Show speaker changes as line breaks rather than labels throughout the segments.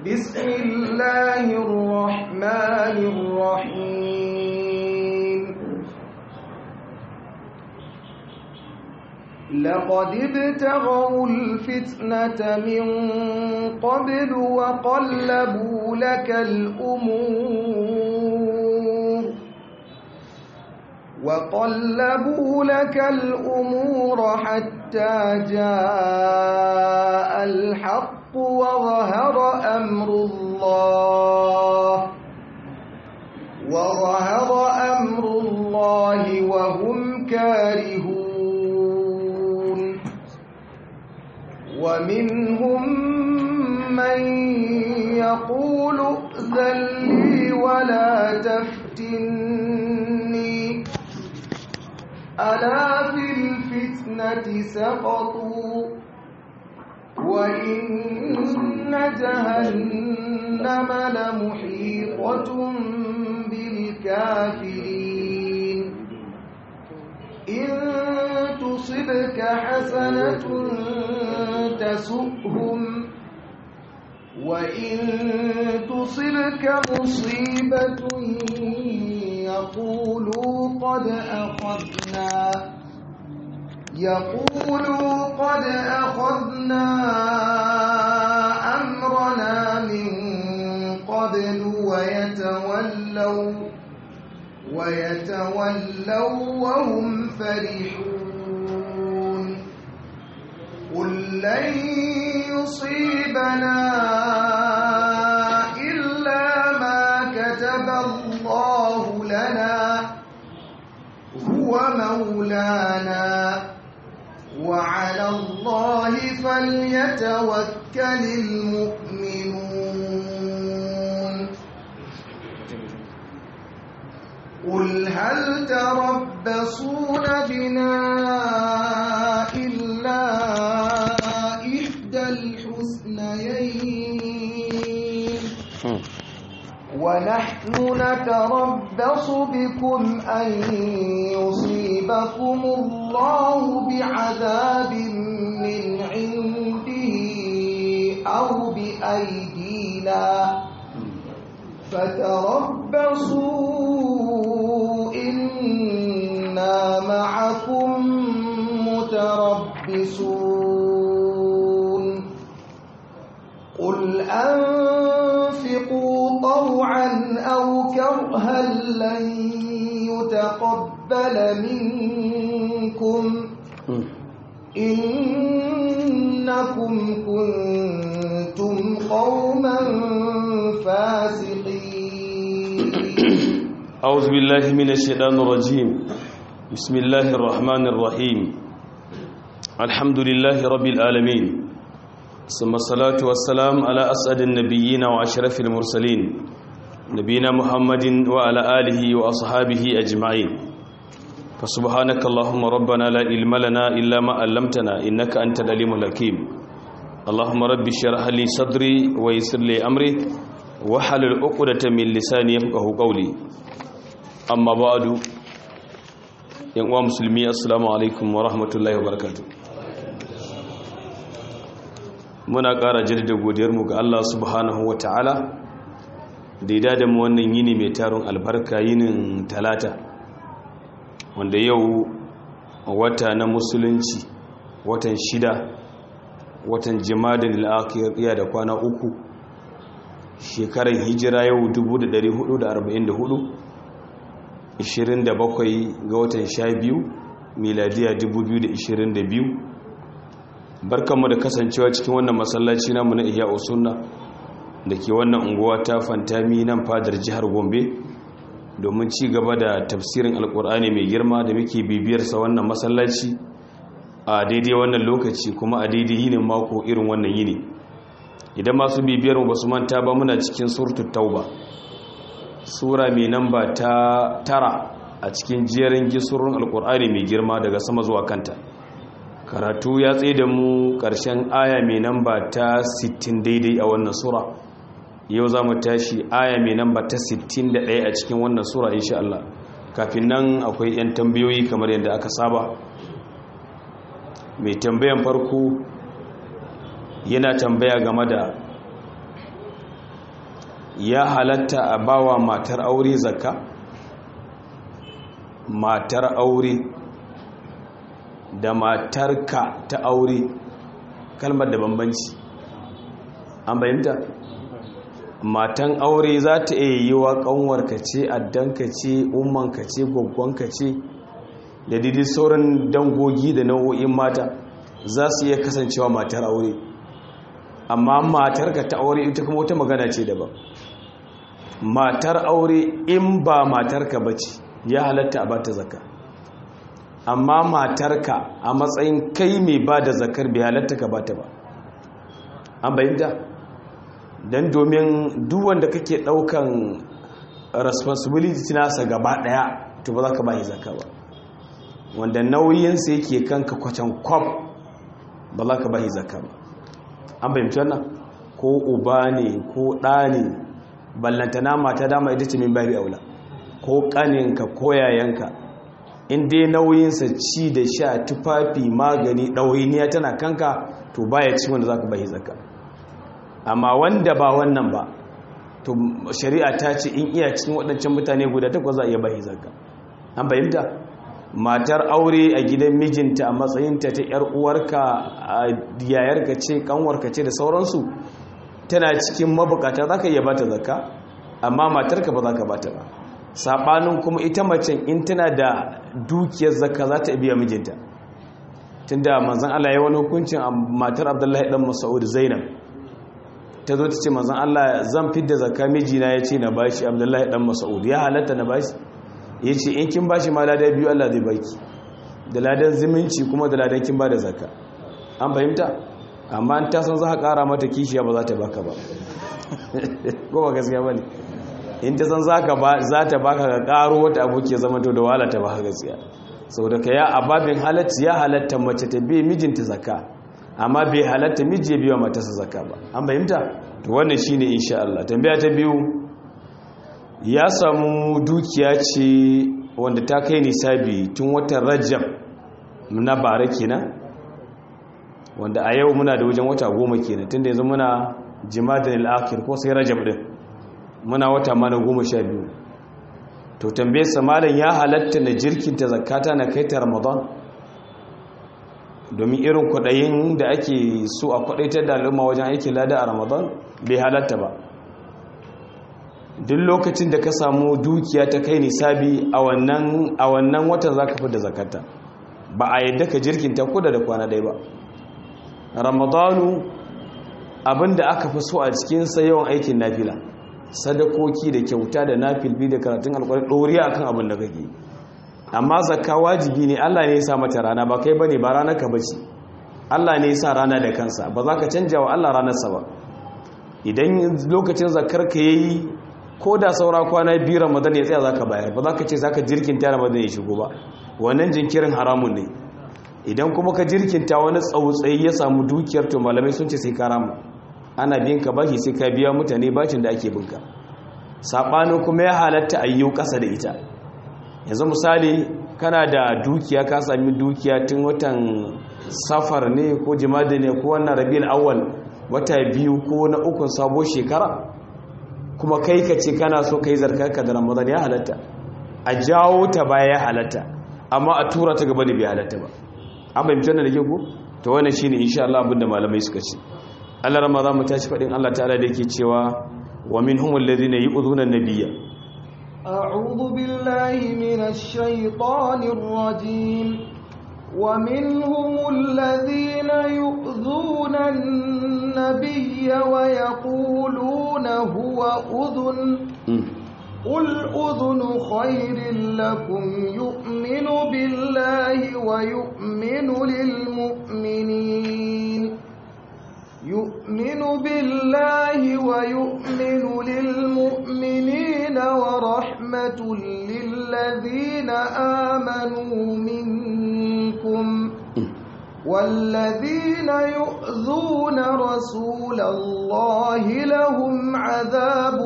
بسم الله الرحمن الرحيم لقد ابتغوا الفتنة من قبل وقلبوا لك الأمور وقلبوا لك الأمور حتى جاء الحق وظهر أمر الله وظهر أمر الله وهم كارهون ومنهم من يقول ائذن لي ولا تفتني ألا في الفتنة سقطوا وإن جهنم لمحيطة بالكافرين إن تصبك حسنة تسؤهم وإن تصبك مصيبة يقولوا قد أخذنا يقولوا قد أخذنا أمرنا من قبل ويتولوا ويتولوا وهم فرحون قل لن يصيبنا إلا ما كتب الله لنا هو مولانا وعلى الله فليتوكل المؤمنون قل هل تربصون بنا إلا إحدى الحسنيين ونحن نتربص بكم أن يصيبكم الله بعذاب من عنده أو بأيدينا فتربصوا إنا معكم متربصون قل أنفقوا طوعا أو كرها لن يتقبل منكم إنكم كنتم قوما فاسقين
أعوذ بالله من الشيطان الرجيم بسم الله الرحمن الرحيم الحمد لله رب العالمين ثم الصلاة والسلام على أسعد النبيين وأشرف المرسلين نبينا محمد وعلى آله وأصحابه أجمعين فسبحانك اللهم ربنا لا علم لنا إلا ما علمتنا إنك أنت العليم الحكيم اللهم رب اشرح لي صدري ويسر لي أمري وحلل عقدة من لساني يفقهوا قولي أما بعد يا مسلمي السلام عليكم ورحمة الله وبركاته muna ƙara jaddada godiyarmu ga Allah subhanahu wa ta'ala da ya da mu wannan yini mai taron albarka yinin talata wanda yau wata na musulunci watan shida watan jimadin al'akiyar da kwana uku shekarar hijira yau 1444 27 ga watan 12 miladiya 2022 barkanmu da kasancewa cikin wannan masallaci namu na iya usunna da ke wannan unguwa ta fantami nan fadar jihar gombe domin ci gaba da tafsirin alkur'ani mai girma da muke bibiyarsa wannan masallaci a daidai wannan lokaci kuma a daidai yinin mako irin wannan yini idan masu bibiyar mu basu manta ba muna cikin suratul tauba sura mai namba ta tara a cikin jerin gisurun alkur'ani mai girma daga sama zuwa kanta karatu ya tsaye da mu ƙarshen aya mai namba ta 60 daidai a wannan sura yau za mu tashi aya mai namba ta 61 a cikin wannan sura insha Allah kafin nan akwai 'yan tambayoyi kamar yadda aka saba mai tambayan farko yana tambaya game da ya halatta a bawa matar aure zakka matar aure da matarka ta aure kalmar da bambanci an bayyanta matan aure za ta iya yi wa kanwarka ce addanka ce ummanka ce gwaggwanka ce da didi sauran dangogi da nau'o'in mata za su iya kasancewa matar aure amma matarka ta aure ita kuma wata magana ce daban matar aure in ba matarka ba ce ya halatta a bata zakka amma matarka a matsayin kai mai ba da zakar bai halatta ka bata ba an bayyanta don domin duwanda kake daukan responsibility nasa gaba daya to ba za ka bayi zakka ba wanda nauyinsa yake kanka kwacan kwab ba za ka bayi zakka ba an bayyanta wannan ko uba ne ko ɗa ne ballantana mata dama ita ce min babi aula ko ƙaninka ko yayanka in dai nauyinsa ci da sha tufafi magani ɗawainiya tana kanka to baya ci wanda za ka bayi zakka amma wanda ba wannan ba to shari'a ta ce in iya cikin waɗancan mutane guda takwas za a iya bayi zakka an fahimta matar aure a gidan mijinta a matsayinta ta yar uwarka a yayarka ce kanwarka ce da sauransu tana cikin mabukata za ka iya bata zakka amma matarka ba za ka bata ba saɓanin kuma ita macen in tana da dukiyar zakka za ta biya mijinta tunda manzan Allah ya wani hukuncin a matar Abdullahi dan Mas'ud Zainab ta zo ta ce manzan Allah zan fidda zakka mijina ya ce na bashi Abdullahi dan Mas'ud ya halatta na bashi ya ce in kin bashi ma ladan biyu Allah zai baki da ladan zumunci kuma da ladan kin ba da zakka an fahimta amma in ta san za ka kara mata kishiya ba za ta baka ba ko ba gaskiya bane in ta san za ta baka ga karo wata abu ke zama to da wahala ta baka gaskiya saboda ka ya ababin halacci ya halatta mace ta bi mijinta zakka amma bai halatta miji ya biya matarsa zakka ba an fahimta to wannan shine insha Allah tambaya ta biyu ya samu dukiya ce wanda ta kai nisabi tun watan Rajab na bare kenan wanda a yau muna da wajen wata goma kenan tunda yanzu muna jimadin al-akhir ko sai Rajab din muna wata mana goma sha biyu to tambaye malam ya halatta na jirkinta zakata na kai ta ramadan domin irin kwaɗayin da ake so a kwaɗaitar da al'umma wajen aikin lada a ramadan bai halatta ba duk lokacin da ka samu dukiya ta kai nisabi a wannan watan za ka fi da zakata ba a yadda ka jirkinta kuda da kwana ɗaya ba ramadanu abinda aka fi so a cikinsa yawan aikin nafila sadakoki da kyauta da nafilbi da karatun alkwari ɗoriya akan abin da kake amma zakka wajibi ne Allah ne ya sa mata rana ba kai bane ba ranar ka bace Allah ne ya sa rana da kansa ba za ka canja wa Allah ranarsa ba idan lokacin zakkar ka yayi ko da saura kwana biyu Ramadan ya tsaya zaka bayar ba za ka ce zaka jirkinta Ramadan ya shigo ba wannan jinkirin haramun ne idan kuma ka jirkinta wani tsautsayi ya samu dukiyar to malamai sun ce sai ka rama ana biyan ka bashi sai ka biya mutane bacin da ake binka saɓanin kuma ya halatta a yiwu ƙasa da ita yanzu misali kana da dukiya ka sami dukiya tun watan safar ne ko jimadi ne ko wannan rabin awal wata biyu ko na ukun sabo shekara kuma kai ka ce kana so ka yi zarkarka da ramadan ya halatta a jawo ta baya ya halatta amma a tura ta gaba da bai halatta ba an bai mutum da ke ku ta wannan shine insha Allah abinda malamai suka ce Allah rama za mu tashi faɗin Allah ta'ala da yake cewa wa min humul ladina yu'dhuna an-nabiyya
a'udhu billahi minash shaitanir rajim wa minhumul ladina yu'dhuna an-nabiyya wa yaquluna huwa udhun قل أذن خير لكم يؤمن بالله ويؤمن للمؤمنين يؤمن بالله ويؤمن للمؤمنين ورحمة للذين آمنوا منكم والذين يؤذون رسول الله لهم عذاب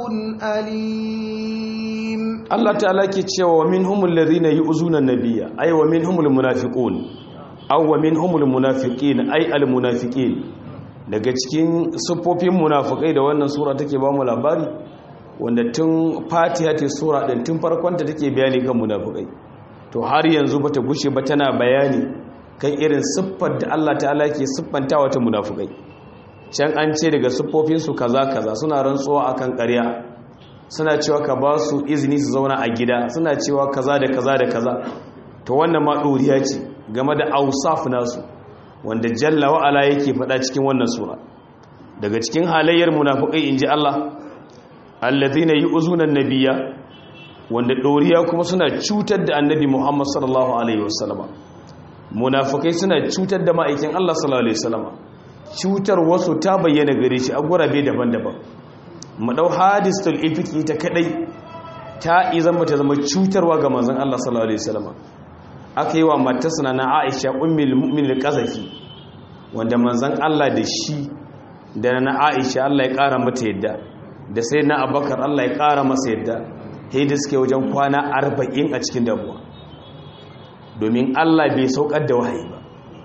أليم
الله تعالى كتشوى ومنهم الذين يؤذون النبي أي ومنهم المنافقون أو ومنهم المنافقين أي المنافقين daga cikin siffofin munafukai da wannan sura take ba mu labari wanda tun fatiha ta sura din tun farkon ta take bayani kan munafikai to har yanzu bata gushe ba tana bayani kan irin siffar da Allah ta'ala ke siffantawa ta munafikai can an ce daga siffofinsu kaza kaza suna rantsuwa akan ƙarya suna cewa ka ba su izini su zauna a gida suna cewa kaza da kaza da kaza to wannan ma ɗoriya ce game da ausaf nasu wanda jalla wa'ala yake faɗa cikin wannan sura daga cikin halayyar munafiqai inji Allah allazina yu'zuna an-nabiyya wanda ɗoriya kuma suna cutar da annabi Muhammad sallallahu alaihi wasallama munafikai suna cutar da ma'aikin Allah sallallahu alaihi wasallama cutar wasu ta bayyana gare shi a gurabe daban-daban mu dau hadisul ifki ta kadai ta izan mata zama cutarwa ga manzon Allah sallallahu alaihi wasallam aka yi wa matarsa na Aisha ummul mu'minin qazafi wanda manzon Allah da shi da na Aisha Allah ya kara mata yadda da sai na Abubakar Allah ya kara masa yadda sai da suke wajen kwana 40 a cikin damuwa domin Allah bai saukar da wahayi ba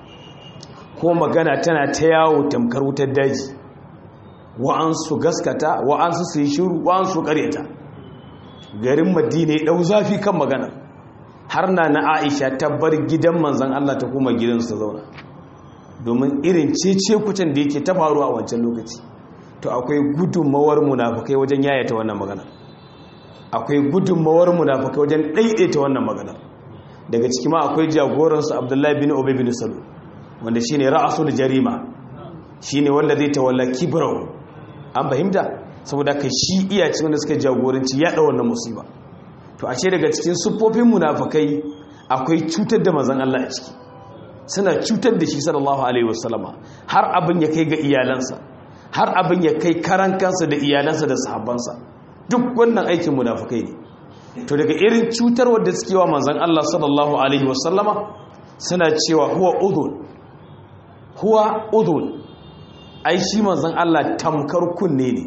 ko magana tana ta yawo tamkar wutar daji wa'ansu gaskata wa'ansu su yi shiru wa'ansu karyata garin madina ya ɗau zafi kan magana har na na aisha ta bar gidan manzan Allah ta kuma gidansu ta zauna domin irin cece kucin da yake ta faru a wancan lokaci to akwai gudunmawar munafukai wajen yayata wannan magana akwai gudunmawar munafukai wajen ɗaiɗaita wannan magana daga ciki ma akwai jagoransu abdullahi bin obi bin salu wanda shine ra'asul jarima shine wanda zai tawalla kibrau an fahimta saboda ka shi iya cikin wanda suka jagoranci yaɗa wannan musiba to a ce daga cikin siffofin munafakai akwai cutar da mazan Allah a ciki suna cutar da shi sallallahu alaihi wasallama har abin ya kai ga iyalansa har abin ya kai karan kansa da iyalansa da sahabbansa duk wannan aikin munafakai ne to daga irin cutar wadda suke wa manzan Allah sallallahu alaihi wasallama suna cewa huwa udhun huwa udhun ai shi manzan Allah tamkar kunne ne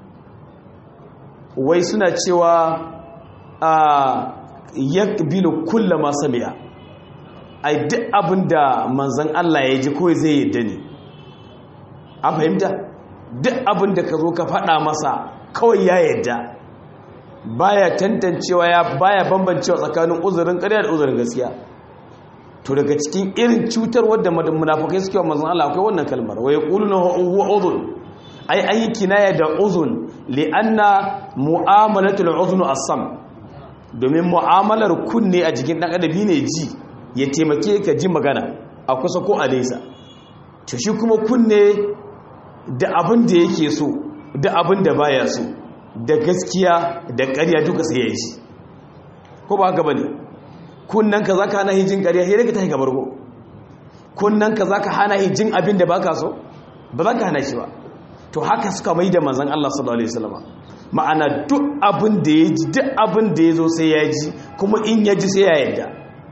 wai suna cewa a yakbilu kulla ma sami'a ai duk abinda manzan Allah ya ji kawai zai yadda ne an fahimta duk abinda ka zo ka faɗa masa kawai ya yadda baya tantancewa ya baya bambancewa tsakanin uzurin ƙarya da uzurin gaskiya to daga cikin irin cutar wadda munafukai suke wa manzon Allah akwai wannan kalmar wa yaquluna huwa udhun ai an yi kinaya da uzun li'anna mu'amalatul uzun as-sam domin mu'amalar kunne a jikin dan adabi ne ji ya taimake ka ji magana a kusa ko a nesa to shi kuma kunne da abin da yake so da abin da baya so da gaskiya da ƙarya duka sai ya ji ko ba haka bane kunnan ka zaka hana hijin ƙarya sai daga tashi gabar go kunnan ka zaka hana hijin abin da baka so ba za ka hana shi ba to haka suka mai da manzon Allah sallallahu alaihi wasallam ma'ana duk abin da ya ji duk abin da ya zo sai ya ji kuma in ya ji sai ya yarda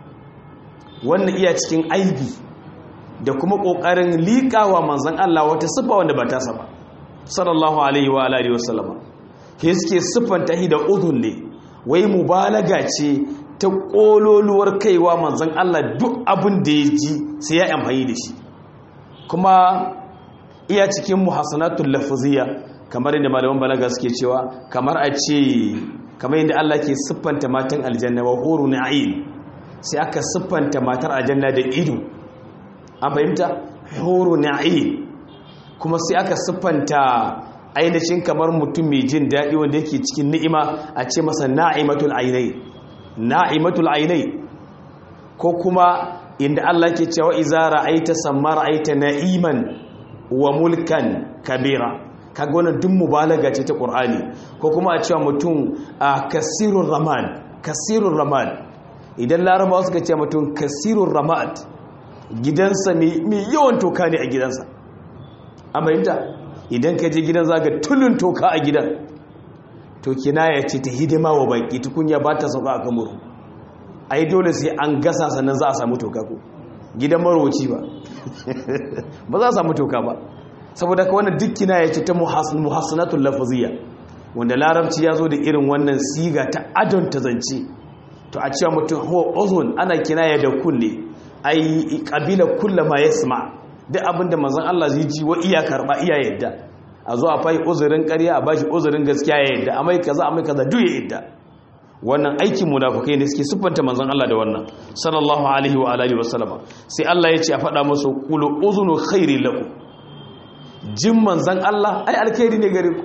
wannan iya cikin aibi da kuma kokarin liƙawa manzon Allah wata sifa wanda ba ta saba sallallahu alaihi wa alihi wasallam ke suke siffanta shi da udhun ne wai mubalaga ce ta kololuwar kaiwa manzon Allah duk abin da ya ji sai ya amfani da shi kuma iya cikin muhassanatul lafziyya kamar inda malaman balaga suke cewa kamar a ce kamar inda Allah ke siffanta matan aljanna wa huru na'im sai aka siffanta matar aljanna da ido an fahimta huru na'im kuma sai aka siffanta ainihin kamar mutum mai jin daɗi wanda yake cikin ni'ima a ce masa na'imatul ainai na'imatul ainai ko kuma inda Allah ke cewa iza ra'aita samma ra'aita na'iman wa mulkan kabira kaga wannan duk mubalaga ce ta Qur'ani ko kuma a cewa mutum a kasirur raman kasirur raman idan larabawa suka ce mutum kasirur ramad gidansa mai yawan toka ne a gidansa amma yadda idan ka je gidan zaga tulun toka a gidan to kinaya ce ta hidima wa baki tukunya ba ta sauka a kamuru ai dole sai an gasa sannan za a samu toka ko gidan maroci ba ba za a samu toka ba saboda ka wannan duk kinaya ce ta muhassanatul lafaziyya wanda larabci ya zo da irin wannan siga ta adon ta zance to a cewa mutum ho ozon ana kinaya da kulle ai kabila kullama yasma duk abinda manzon Allah zai ji wa iya karba iya yadda a zo a fai uzurin ƙarya a bashi uzurin gaskiya ya yadda amai kaza amai kaza duk ya yadda wannan aikin munafukai ne suke siffanta manzon Allah da wannan sallallahu alaihi wa alihi wasallama sai Allah ya ce a faɗa musu qulu uzunu khairi lakum jin manzon Allah ai alkhairi ne gare ku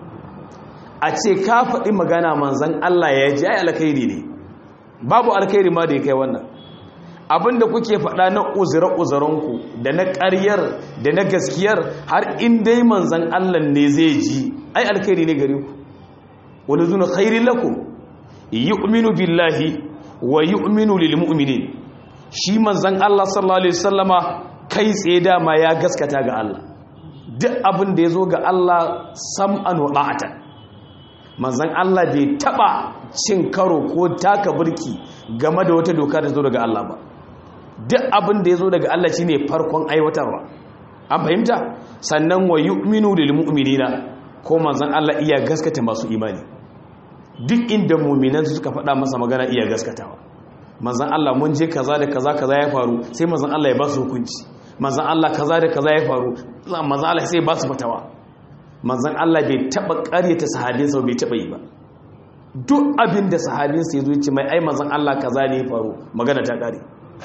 a ce ka faɗi magana manzon Allah ya ji ai alkhairi ne babu alkhairi ma da ya kai wannan abinda kuke faɗa na uzure-uzurenku da na ƙaryar da na gaskiyar har in dai manzan Allah ne zai ji ai alkhairi ne gare ku wani zuna khairi lakum yu'minu billahi wa yu'minu lil mu'minin shi manzan Allah sallallahu alaihi wasallama kai tsaye dama ya gaskata ga Allah duk abin da ya zo ga Allah sam'an wa da'atan manzan Allah bai taba cin karo ko taka burki game da wata doka da zo daga Allah ba duk abin da ya zo daga Allah shine farkon aiwatarwa an fahimta sannan wa yu'minu lil mu'minina ko manzon Allah iya gaskata masu imani duk inda mu'minan suka faɗa masa magana iya gaskatawa manzon Allah mun je kaza da kaza kaza ya faru sai manzon Allah ya ba su hukunci manzon Allah kaza da kaza ya faru manzon Allah sai ya ba su fatawa manzon Allah bai taba ƙaryata sahabinsa bai taba yi ba duk abin da sahabinsa ya zo ya ce mai ai manzon Allah kaza ne ya faru magana ta ƙare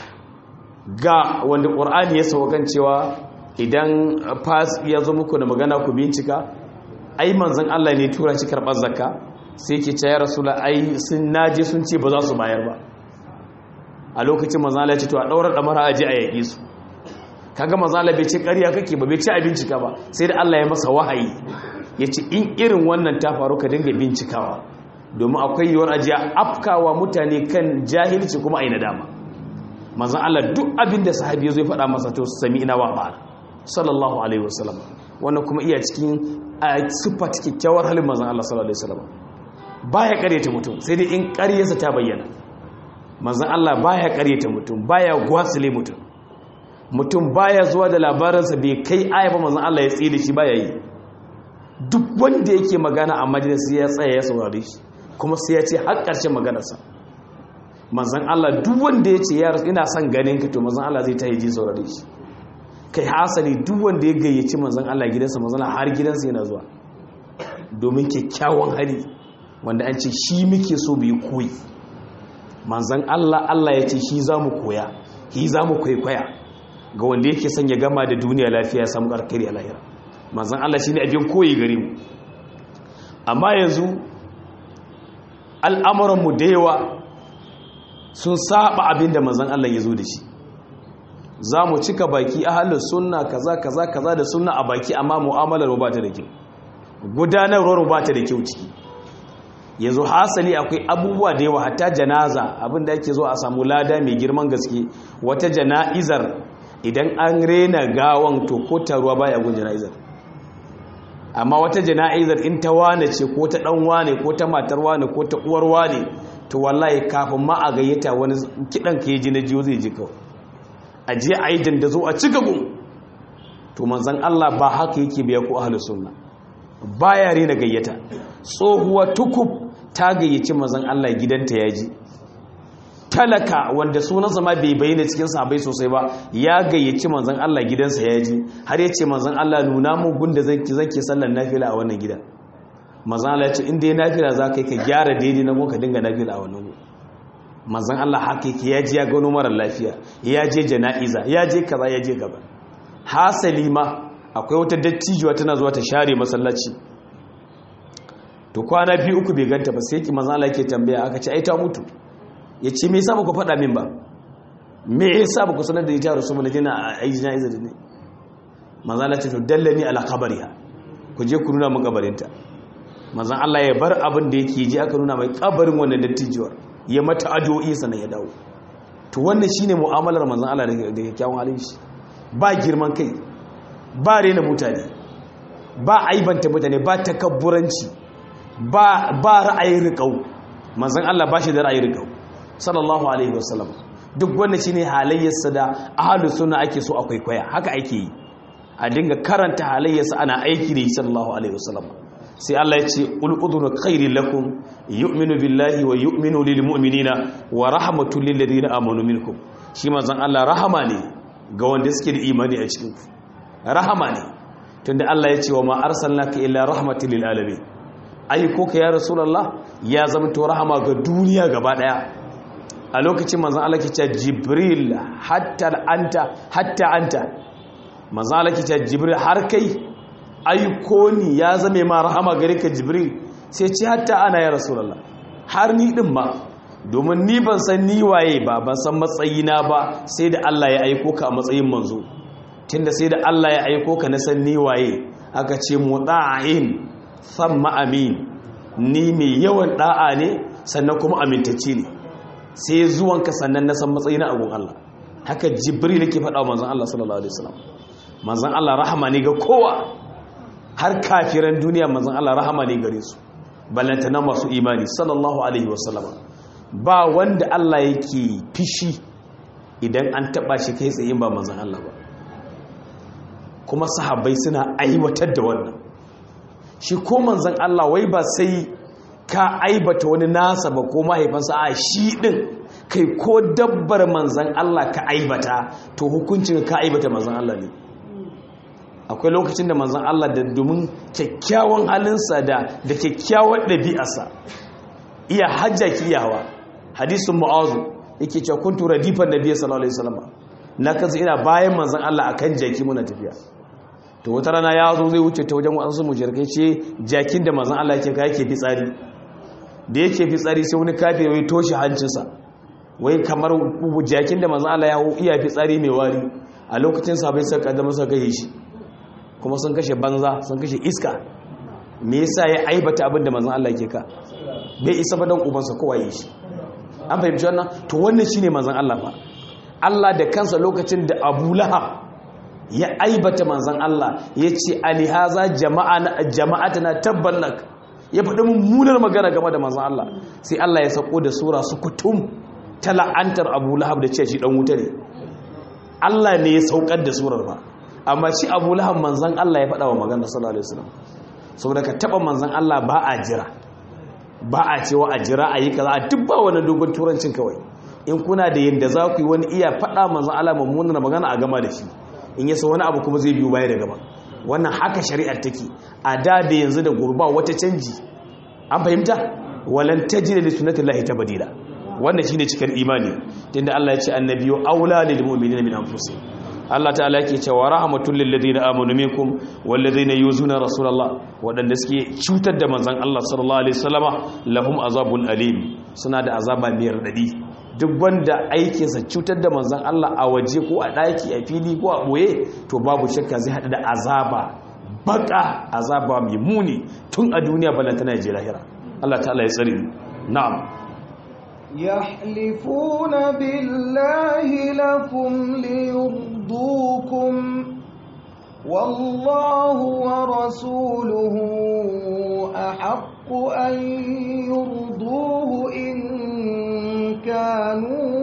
ga wanda ƙur'ani ya saukan cewa idan fas ya zo muku da magana ku bincika ai manzan Allah ne tura shi karɓar zakka sai ke ce ya rasula ai sun naje sun ce ba za su bayar ba a lokacin manzan Allah ya ce to a ɗaurar ɗamara aji a yaƙi su kaga manzan Allah bai ce ƙarya kake ba bai ce a bincika ba sai da Allah ya masa wahayi ya ce in irin wannan ta faru ka dinga bincikawa domin akwai yiwuwar ajiya afkawa mutane kan jahilci kuma a yi nadama manzan Allah duk abin da sahabi zai faɗa masa to sami ina wa ba sallallahu alaihi wasallam wannan kuma iya cikin sifat kyakkyawar halin manzan Allah sallallahu alaihi wasallam baya ƙaryata mutum sai dai in ƙaryarsa ta bayyana manzan Allah baya ƙaryata mutum baya gwasile mutum mutum baya zuwa da labarinsa bai kai aya ba manzan Allah ya tsire shi baya yi duk wanda yake magana a majalisi ya tsaya ya saurare shi kuma sai ya ce har ƙarshen maganarsa manzan Allah duk wanda ya ce yaro ina son ganin ka to manzan Allah zai ta yi ji saurare shi kai hasali duk wanda ya gayyaci manzan Allah gidansa manzan Allah har gidansa yana zuwa domin kyakkyawan hali wanda an ce shi muke so mu yi koyi manzan Allah Allah ya ce shi za mu koya shi za mu kwaikwaya ga wanda yake son ya gama da duniya lafiya ya samu karkari a lahira manzan Allah shi ne abin koyi gare mu amma yanzu al'amuranmu da yawa sun saba abin da manzan Allah ya zo da shi za mu cika baki a halin sunna kaza kaza kaza da sunna a baki amma mu'amalar ba ta da kyau gudanarwar ba ta da kyau ciki yanzu hasali akwai abubuwa da yawa hatta janaza abin da yake zo a samu lada mai girman gaske wata jana'izar idan an rena gawan to ko taruwa baya gun jana'izar amma wata jana'izar in ta wane ce ko ta dan wane ko ta matar wane ko ta uwar wane to wallahi kafin ma a gayyata wani kidan ka ji na jiyo zai ji kawai a je a yi dandazo a cika gun to manzan Allah ba haka yake biya ko ahlus sunna baya rena gayyata tsohuwa tukub ta gayyaci manzan Allah gidanta ya ji talaka wanda sunansa ma bai bayyana cikin sahabbai sosai ba ya gayyaci manzan Allah gidansa ya ji har ya ce manzan Allah nuna mu gunda zan ki sallar nafila a wannan gidan manzan Allah ya ce inda ya nafila za ka yi ka gyara daidai na ka dinga nafila a wannan gu manzan Allah haka yake ya ji ya gano mara lafiya ya je jana'iza ya je kaza ya je gaba hasali ma akwai wata dattijuwa tana zuwa ta share masallaci to kwana biyu uku bai ganta ba sai ki manzan Allah yake tambaya aka ce ai ta mutu ya ce me yasa ba ku faɗa min ba me yasa ba ku sanar da ita rasu mana jina a yi jana'iza da ne manzan Allah ce to dallani ala kabariha ku je ku nuna mun kabarinta manzan Allah ya bar abin da yake ji aka nuna mai kabarin wannan dattijuwar ya mata addu'o'i sannan ya dawo to wannan shine mu'amalar manzan Allah da kyakkyawan halin shi ba girman kai ba rena mutane ba aibanta mutane ba takabburanci ba ba ra'ayin riƙau manzan Allah ba shi da ra'ayin riƙau sallallahu alaihi wasallam duk wannan shine halayyarsa da ahlus sunna ake so a kwaikwaya haka ake yi a dinga karanta halayyarsa ana aiki da shi sallallahu alaihi wasallam sai Allah ya ce ul udhunu khairin lakum yu'minu billahi wa yu'minu lil mu'minina wa rahmatul lil ladina amanu minkum shi manzon Allah rahama ne ga wanda suke da imani a cikin ku rahama ne tunda Allah ya ce wa ma arsalnaka illa rahmatil lil alamin ai ko ka ya rasulullah ya zama to rahama ga duniya gaba daya a lokacin manzon Allah ke ce jibril hatta anta hatta anta manzon Allah ke ce jibril har kai aiko ni ya zame ma rahama gare ka jibril sai ce hatta ana ya rasulullah har ni din ma domin ni ban san ni waye ba ban san matsayina ba sai da Allah ya aiko ka a matsayin manzo tunda sai da Allah ya aiko ka na san ni waye aka ce muta'in thumma amin ni mai yawan da'a ne sannan kuma amintacce ne sai zuwanka sannan na san matsayina a gun Allah haka jibril yake faɗa wa manzon Allah sallallahu alaihi wasallam manzon Allah rahama ne ga kowa har kafiran duniya manzon Allah rahama ne gare su ballantana masu imani sallallahu alaihi wasallam ba wanda Allah yake fishi idan an taba shi kai tsayin ba manzon Allah ba kuma sahabbai suna aiwatar da wannan shi ko manzon Allah wai ba sai ka aibata wani nasa ba ko mahaifansa a shi din kai ko dabbar manzon Allah ka aibata to hukuncin ka aibata manzon Allah ne akwai lokacin da manzon Allah da domin kyakkyawan halinsa da da kyakkyawan ɗabi'arsa iya hajja kiyawa hadisun mu'azu yake cewa kuntu radifan nabiyyi sallallahu alaihi wasallam na kansa ina bayan manzon Allah akan jaki muna tafiya to wata rana ya zo zai wuce ta wajen wasu mujirkai ce jakin da manzon Allah yake ka yake fitsari da yake fitsari sai wani kafir ya toshe hancinsa wai kamar jakin da manzon Allah ya iya fitsari mai wari a lokacin sa bai saka da masa kai shi kuma sun kashe banza sun kashe iska me yasa ya aibata abin da manzon Allah yake ka bai isa ba dan ubansa kowa yi shi an fahimci wannan to wannan shine manzon Allah fa Allah da kansa lokacin da Abu Lahab ya aibata manzon Allah yace alihaza jama'ana jama'atana tabbalak ya faɗi mummunar magana game da manzon Allah sai Allah ya sako da sura su kutum ta la'antar Abu Lahab da ce shi dan wuta ne Allah ne ya saukar da surar ba amma shi Abu Lahab manzon Allah ya faɗa wa magana sallallahu alaihi wasallam saboda ka taba manzon Allah ba a jira ba a cewa a jira a yi kaza a duk ba wani dogon turancin kawai in kuna da yadda za ku yi wani iya faɗa manzan Allah mummunan magana a gama da shi in yasa wani abu kuma zai biyu baya da gaba wannan haka shari'ar take a da da yanzu da gurba wata canji an fahimta walan tajida li sunnatillahi tabdila wannan shine cikar imani tunda Allah ya ce annabiyyu aula lil mu'minina min anfusihim Allah ta'ala yake cewa rahmatul lil ladina amanu minkum wal ladina yuzuna rasulullah wadanda suke cutar da manzon Allah sallallahu alaihi wasallama lahum azabun alim suna da azaba mai radadi duk wanda aikin sa cutar da manzon Allah a waje ko a daki a fili ko a boye to babu shakka zai hada da azaba baka azaba mai muni tun a duniya balantana je lahira Allah ta'ala ya tsare na'am
يحلفون بالله لكم ليرضوكم والله ورسوله أحق أن يرضوه إن كانوا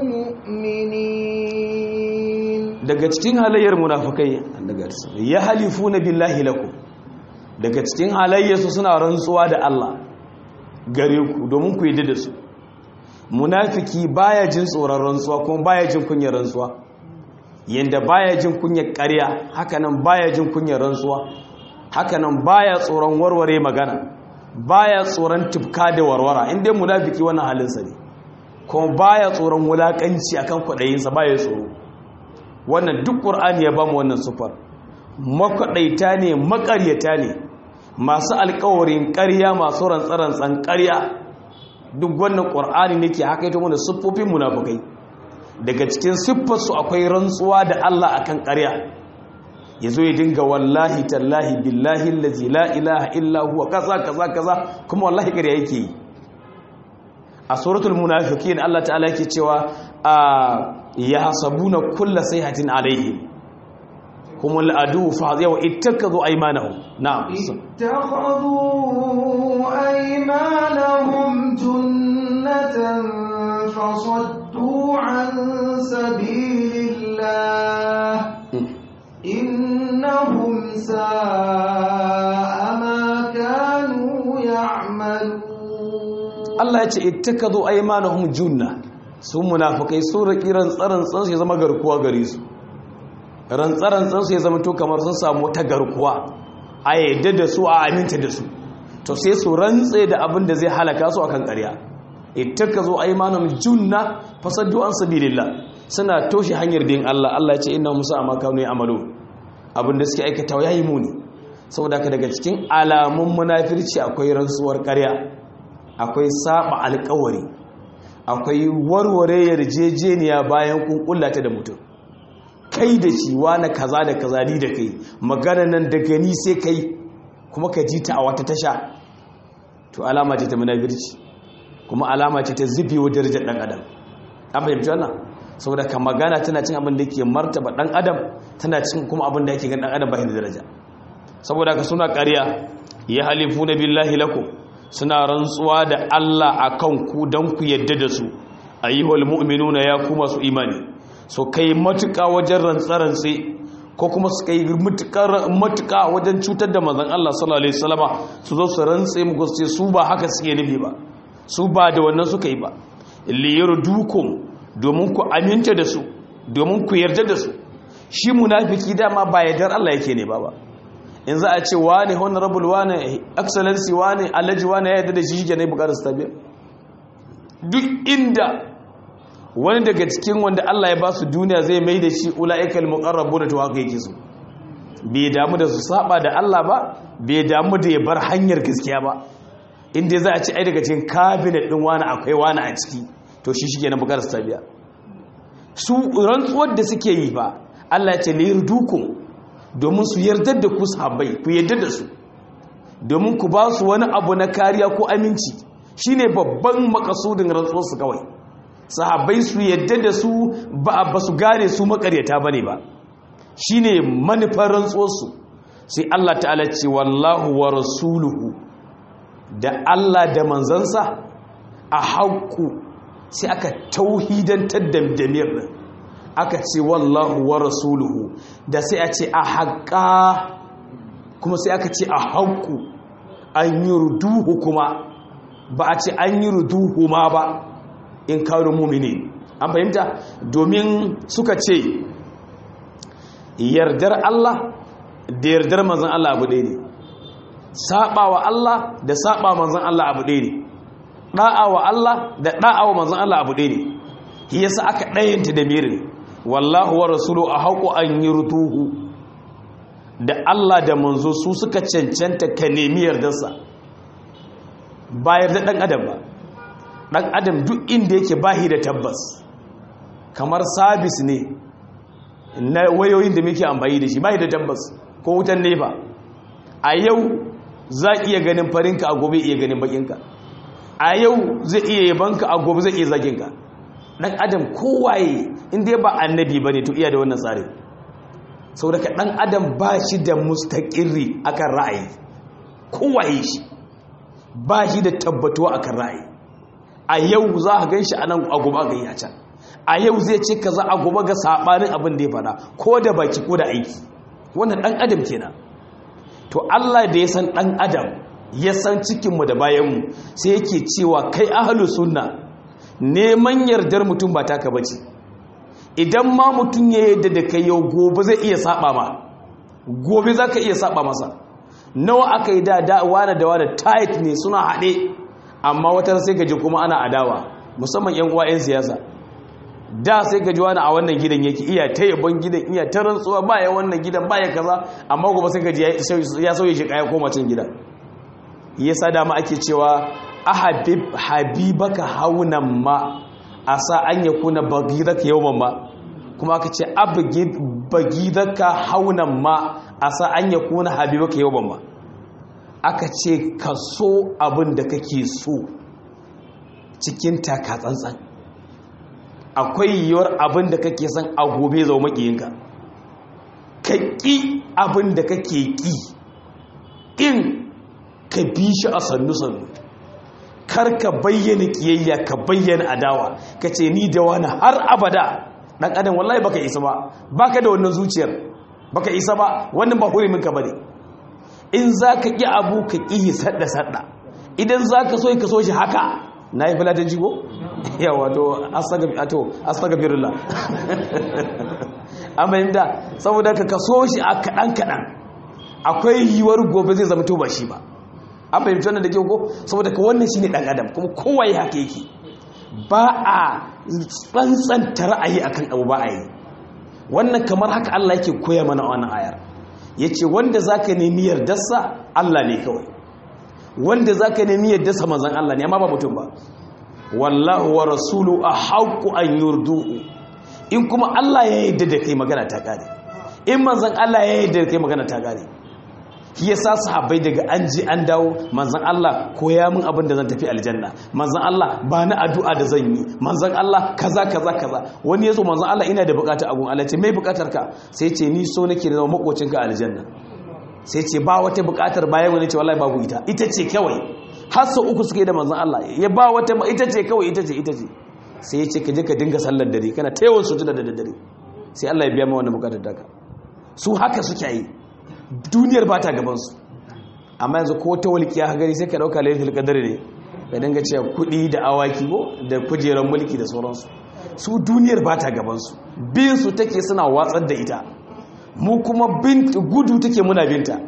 مؤمنين
daga cikin halayyar munafikai ya halifuna billahi lakum daga cikin halayyarsu suna rantsuwa da Allah gare ku domin ku yi da su munafiki baya jin tsoron rantsuwa kuma baya jin kunyar rantsuwa yanda baya jin kunyar ƙarya hakanan baya jin kunyar rantsuwa hakanan baya tsoron warware magana baya tsoron tufka da warwara inda munafiki wannan halinsa ne kuma baya tsoron wulakanci akan kwaɗayinsa baya tsoro wannan duk ƙur'ani ya bamu wannan sufar makwaɗaita ne makaryata ne masu alkawarin ƙarya masu rantsarantsan ƙarya duk wannan ƙwar'ani ne ke haka ita mana siffofin munafukai daga cikin siffarsu akwai rantsuwa da Allah akan ƙarya ya zo ya dinga wallahi tallahi billahi lazi la ilaha illa huwa kaza kaza kaza kuma wallahi ƙarya yake yi a suratul munafiqin Allah ta'ala yake cewa ya hasabuna kulla sayhatin alaihim هم الأدو فهذا اتخذوا أيمانهم نعم
اتخذوا أيمانهم جنة فصدوا عن سبيل الله إنهم ساء ما كانوا يعملون
Allah ya ce ittakazu aymanuhum junna su munafikai su raki rantsaran tsansu ya zama garkuwa gare su rantsarantsan su ya zama to kamar sun samu ta garkuwa a yadda da su a aminta da su to sai su rantse da abin da zai halaka su akan ƙarya ittakazu aymanum junna fasaddu an sabilillah suna toshe hanyar din Allah Allah ya ce inna musa amma kanu ya'malu abin da suke aikata yayi muni saboda haka daga cikin alamun munafirci akwai rantsuwar ƙarya akwai saba alƙawari akwai warware yarjejeniya bayan kun kullata da mutum kai da shi wani kaza da kaza ni da kai magana nan da gani sai kai kuma ka ji ta a wata tasha to alama ce ta munafirci kuma alama ce ta zubewa darajar dan adam an fahimci wannan saboda ka magana tana cin abin da ke martaba dan adam tana cin kuma abin da yake gan dan adam ba da daraja saboda ka suna ƙarya ya halifu na billahi lakum suna rantsuwa da Allah akan ku dan ku yadda da su ayyuhal mu'minuna ya kuma su imani so kai matuƙa wajen rantsarantse ko kuma su kai matuƙa wajen cutar da manzon Allah sallallahu alaihi wasallama su zo su rantse mu sai su ba haka suke nufi ba su ba da wannan suka yi ba liyardukum domin ku aminta da su domin ku yarda da su shi munafiki dama ba yardar Allah yake ne ba ba in za a ce wane honorable wane excellency wane alhaji wane ya yarda da shi shi ne bukatar su tabiya duk inda wani daga cikin wanda Allah ya ba su duniya zai mai da shi ula'ikal muqarrabu da to haka yake so bai damu da su saba da Allah ba bai damu da ya bar hanyar gaskiya ba inda za a ci ai daga cikin cabinet din wani akwai wani a ciki to shi shige na bukatar su tabiya su rantsuwar da suke yi ba Allah ya ce lirdukum domin su yarda da ku sahabbai ku yarda da su domin ku ba su wani abu na kariya ko aminci shine babban makasudin rantsuwar su kawai sahabbai su yadda da su ba ba su gane su makaryata bane ba shine manufar rantsuwarsu sai Allah ta'ala ce wallahu wa rasuluhu da Allah da manzansa a haƙu sai aka tauhidantar da damir din aka ce wallahu wa rasuluhu da sai a ce a haƙa kuma sai aka ce a haƙu an yi ruduhu kuma ba a ce an yi ruduhu ma ba in kawo mumini an fahimta domin suka ce yardar Allah da yardar manzan Allah abu ɗaya ne saɓa wa Allah da saɓa manzan Allah abu ɗaya ne ɗa'a wa Allah da ɗa'a wa manzan Allah abu ɗaya ne shi yasa aka ɗayanta da mirin wallahu wa rasulu a haƙo an yi rutuhu da Allah da manzo su suka cancanta ka nemi yardarsa ba yarda ɗan adam ba ɗan adam duk inda yake bahi da tabbas kamar sabis ne na wayoyin da muke amfani da shi bahi da tabbas ko wutan nefa a yau za iya ganin farinka a gobe iya ganin bakinka a yau zai iya yabanka a gobe zai iya zaginka ɗan adam kowaye inda ba annabi ba ne to iya da wannan tsarin sau daga ɗan adam ba shi da mustaƙirri akan ra'ayi kowaye shi ba shi da tabbatuwa akan ra'ayi a yau za a gan shi a nan a gobe ga ya can a yau zai ce ka za a gobe ga saɓanin abin da ya faɗa ko da baki ko da aiki wannan ɗan adam kenan to Allah da ya san ɗan adam ya san cikinmu da bayanmu sai yake cewa kai ahalu sunna neman yardar mutum ba taka bace idan ma mutum ya yadda da kai yau gobe zai iya saba ma gobe za ka iya saba masa nawa aka yi da da wane da wane tight ne suna haɗe amma wata sai gaji kuma ana adawa musamman yan uwa yan siyasa da sai gaji wani a wannan gidan yake iya ta yabon gidan iya ta rantsuwa ba ya wannan gidan ba ya kaza amma gobe sai gaji ya sauye shi kaya koma cin gidan yasa dama ake cewa ahabib habibaka haunan ma asa an yakuna bagidaka yawman ma kuma aka ce abgid bagidaka haunan ma asa an yakuna habibaka yawman ma aka ce ka so abin da kake so cikin taka tsantsan akwai yiwuwar abin da kake son a gobe zau makiyinka ka ƙi abin da kake ƙi in ka bi shi a sannu-sannu kar ka bayyana ƙiyayya ka bayyana adawa ka ce ni da wani har abada ɗan adam wallahi baka isa ba baka da wannan zuciyar baka isa ba wannan ba hurumin ka bane in za ka ƙi abu ka ƙi sadda-sadda idan za ka so ka so shi haka na yi filatin jigo? yawa to astagabirullah an bayyanta saboda ka kaso shi a kaɗan-kaɗan akwai yiwuwar gobe zai zama to ba shi ba an fahimci wannan da kyau ko saboda ka wannan shine dan adam kuma kowa ya haka yake ba a tsantsanta ra'ayi akan abu ba a yi wannan kamar haka Allah yake koya mana wannan ayar yace wanda zaka nemi yardarsa Allah ne kawai wanda zaka nemi yardarsa manzon Allah ne amma ba mutum ba wallahu wa rasulu ahqqu an yurduhu in kuma Allah ya yarda da kai magana ta kare in manzon Allah ya yarda da kai magana ta kare shi yasa sahabbai daga an ji an dawo manzon Allah koya min abin da zan tafi aljanna manzon Allah ba ni addu'a da zan yi manzon Allah kaza kaza kaza wani yazo manzon Allah ina da bukata a gun Allah ce mai bukatar ka sai ce ni so nake da zama makocinka a aljanna sai ce ba wata bukatar bayan wani ce wallahi babu ita ita ce kawai har sau uku suke da manzon Allah ya ba wata ita ce kawai ita ce ita ce sai ya ce ka je ka dinga sallar dare kana ta yawan sujuda da daddare sai Allah ya biya ma wannan bukatar daga su haka suke yi duniyar ba ta gabansu amma yanzu ko ta walƙiya ha gari sai ka ɗauka laifin qadr ne ka dinga cewa kuɗi da awaki ko da kujerar mulki da sauransu su duniyar ba ta gabansu bin su take suna watsar da ita mu kuma bin gudu take muna binta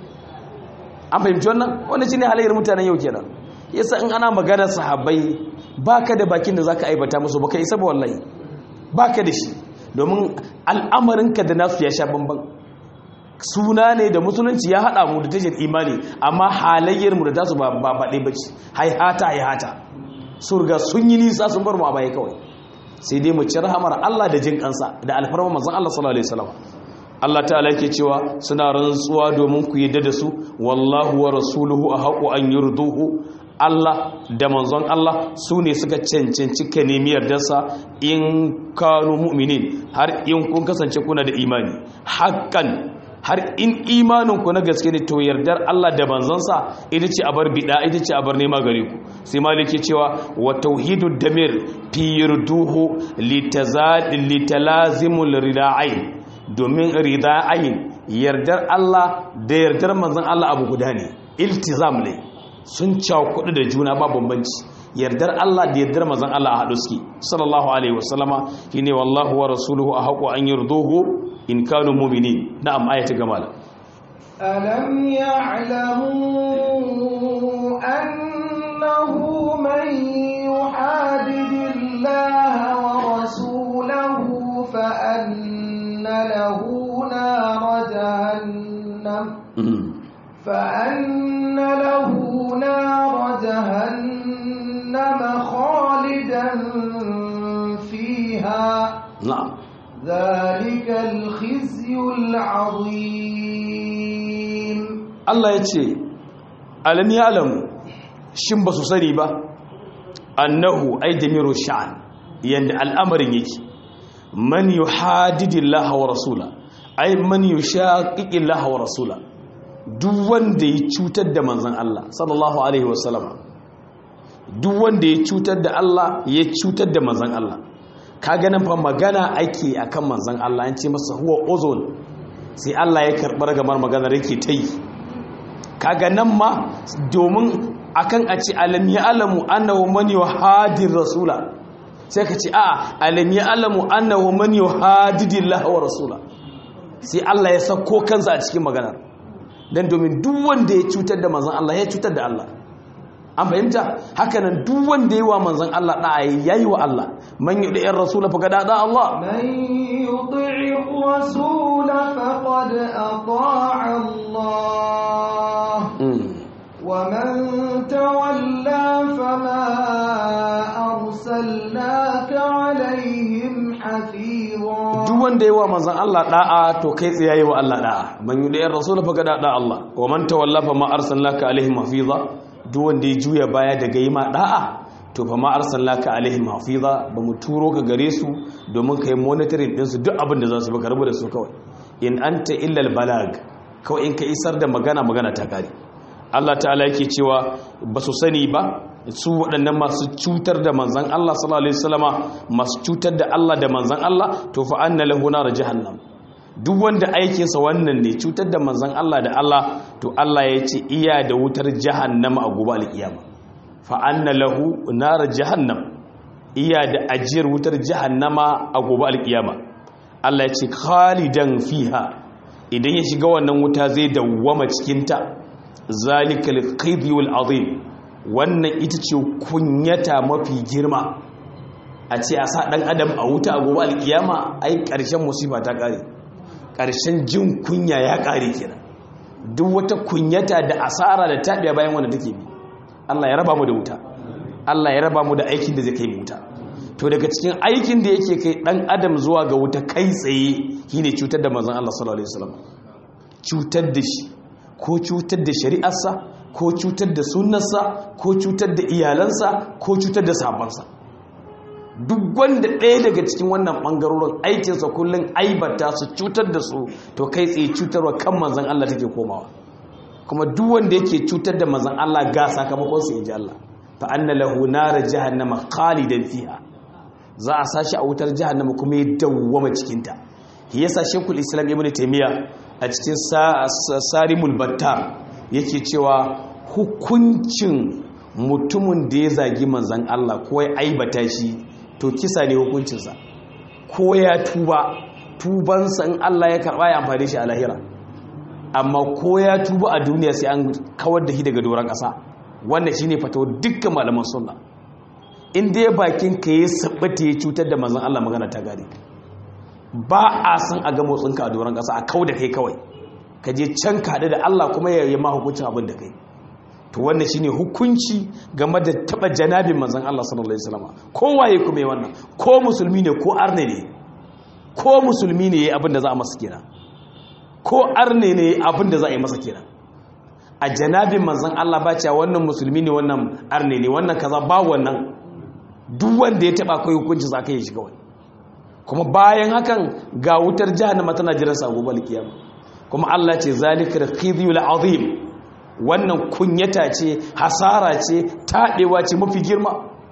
an fahimci wannan wanda shine halayyar mutanen yau kenan yasa in ana maganar sahabbai baka da bakin da zaka aibata musu baka isa ba wallahi baka da shi domin al'amarinka da nasu ya sha bamban suna ne da musulunci ya haɗa mu da tashar imani amma halayyar mu da tasu ba ba baɗe ba ce haihata haihata sun riga sun yi nisa sun bar mu a baya kawai sai dai mu ci rahamar Allah da jin kansa da alfarma manzon Allah sallallahu alaihi wasallam Allah ta'ala yake cewa suna rantsuwa domin ku yadda da su wallahu wa rasuluhu ahaqu an yurduhu Allah da manzon Allah su ne suka cancanci ka nemi yardarsa in kanu mu'minin har in kun kasance kuna da imani hakan har in imaninku na gaske ne to yardar Allah da manzansa ita ce a bar bida ita ce a bar nema gare ku sai maliki cewa wa tauhidu damir fi yurduhu litalazimul rida'ain domin rida'ain yardar Allah da yardar manzan Allah abu guda ne iltizam ne sun cakudu da juna ba bambanci yardar Allah da yardar manzan Allah a haɗu suke sallallahu alaihi wasallama shine wallahu wa rasuluhu ahaqu an yurduhu in kanu mu'minin na'am ayati gamala
ألم يعلموا أنه من يحادد الله ورسوله فأن له نار جهنم فأن له نار جهنم خالدا فيها
na'am
ذلك الخزي العظيم
Allah ya ce alam ya alamu shin ba su sani ba annahu ay jamiru sha'an yanda al'amarin yake man yuhadidillaha wa rasula ay man yushaqiqillaha wa rasula duk wanda ya cutar da manzon Allah sallallahu alaihi wasallama duk wanda ya cutar da Allah ya cutar da manzon Allah ka ganin fa magana ake akan manzon Allah an ce masa huwa uzun sai Allah ya karbar gamar maganar yake ta yi kaga nan ma domin akan a ce alam ya alamu annahu man yuhadir rasula sai ka ce a alam ya alamu annahu man yuhadidillahi wa rasula sai Allah ya sako kansa a cikin maganar dan domin duk wanda ya cutar da manzon Allah ya cutar da Allah an fahimta hakanan duk wanda yi wa manzon Allah da yayi wa Allah man yudi ar rasula fa kada da Allah
من يطع الرسول فقد أطاع الله ومن تولى فما أرسلناك عليهم حفيظا
duk wanda yi wa manzon Allah da'a to kai tsaye yi wa Allah da'a man yudi ar rasula fa kada da Allah wa man tawalla fa ma arsalnaka alaihim hafiza duk wanda ya juya baya daga yi ma da'a to fa ma arsalnaka alaihim hafiza ba mu turo ka gare su domin kai monitoring din su duk abin da za su baka rabu da su kawai in anta illa al balag kawai in ka isar da magana magana ta kare Allah ta'ala yake cewa ba su sani ba su waɗannan masu cutar da manzan Allah sallallahu alaihi wasallama masu cutar da Allah da manzan Allah to fa anna lahu nar jahannam duk wanda aikinsa wannan ne cutar da manzan Allah da Allah to Allah ya ce iya da wutar jahannama a gobe alkiyama fa anna lahu nar jahannam iya da ajiyar wutar jahannama a gobe alkiyama Allah ya ce khalidan fiha idan ya shiga wannan wuta zai dawwama cikinta zalikal khizyul azim wannan ita ce kunyata mafi girma a ce a sa dan adam a wuta a gobe alkiyama ai karshen musiba ta kare karshen jin kunya ya kare kenan duk wata kunyata da asara da tabiya bayan wanda take bi Allah ya raba mu da wuta Allah ya raba mu da aikin da zai kai mu wuta to daga cikin aikin da yake kai dan adam zuwa ga wuta kai tsaye shine cutar da manzon Allah sallallahu alaihi wasallam cutar da shi ko cutar da shari'arsa ko cutar da sunnarsa ko cutar da iyalansa ko cutar da sabansa duk wanda ɗaya daga cikin wannan ɓangarorin aikinsa kullum aibata su cutar da su to kai tsaye cutarwa kan manzan Allah take komawa kuma duk wanda yake cutar da manzan Allah ga sakamakon sa inji Allah fa anna lahu nar jahannama khalidan fiha za a sashi a wutar jahannama kuma ya dawwama cikin ta yasa shekul islam ibnu taymiya a cikin sarimul battar yake cewa hukuncin mutumin da ya zagi manzan Allah ko ya aibata shi to kisa ne hukuncinsa ko ya tuba tubansa in Allah ya karɓa ya amfani shi a lahira amma ko ya tuba a duniya sai an kawar da shi daga doron ƙasa wannan shi ne fatawa dukkan malaman sunna in dai bakin ka ya sabbata ya cutar da manzan Allah magana ta gari ba a san a ga motsinka a doron ƙasa a kau da kai kawai ka je can ka haɗu da Allah kuma ya yi ma hukuncin abin da kai to wannan shine hukunci game da taba janabin manzon Allah sallallahu alaihi wasallam kowaye kuma yi wannan ko musulmi ne ko arne ne ko musulmi ne yayi abin da za a masa kenan ko arne ne abin da za a yi masa kenan a janabin manzon Allah ba cewa wannan musulmi ne wannan arne ne wannan kaza ba wannan duk wanda ya taba kai hukunci za ka yi shi kawai kuma bayan hakan ga wutar jahannama tana jiran sa gobe alkiyama kuma Allah ce zalikal khizyul azim wannan kunyata ce hasara ce taɗewa ce mafi girma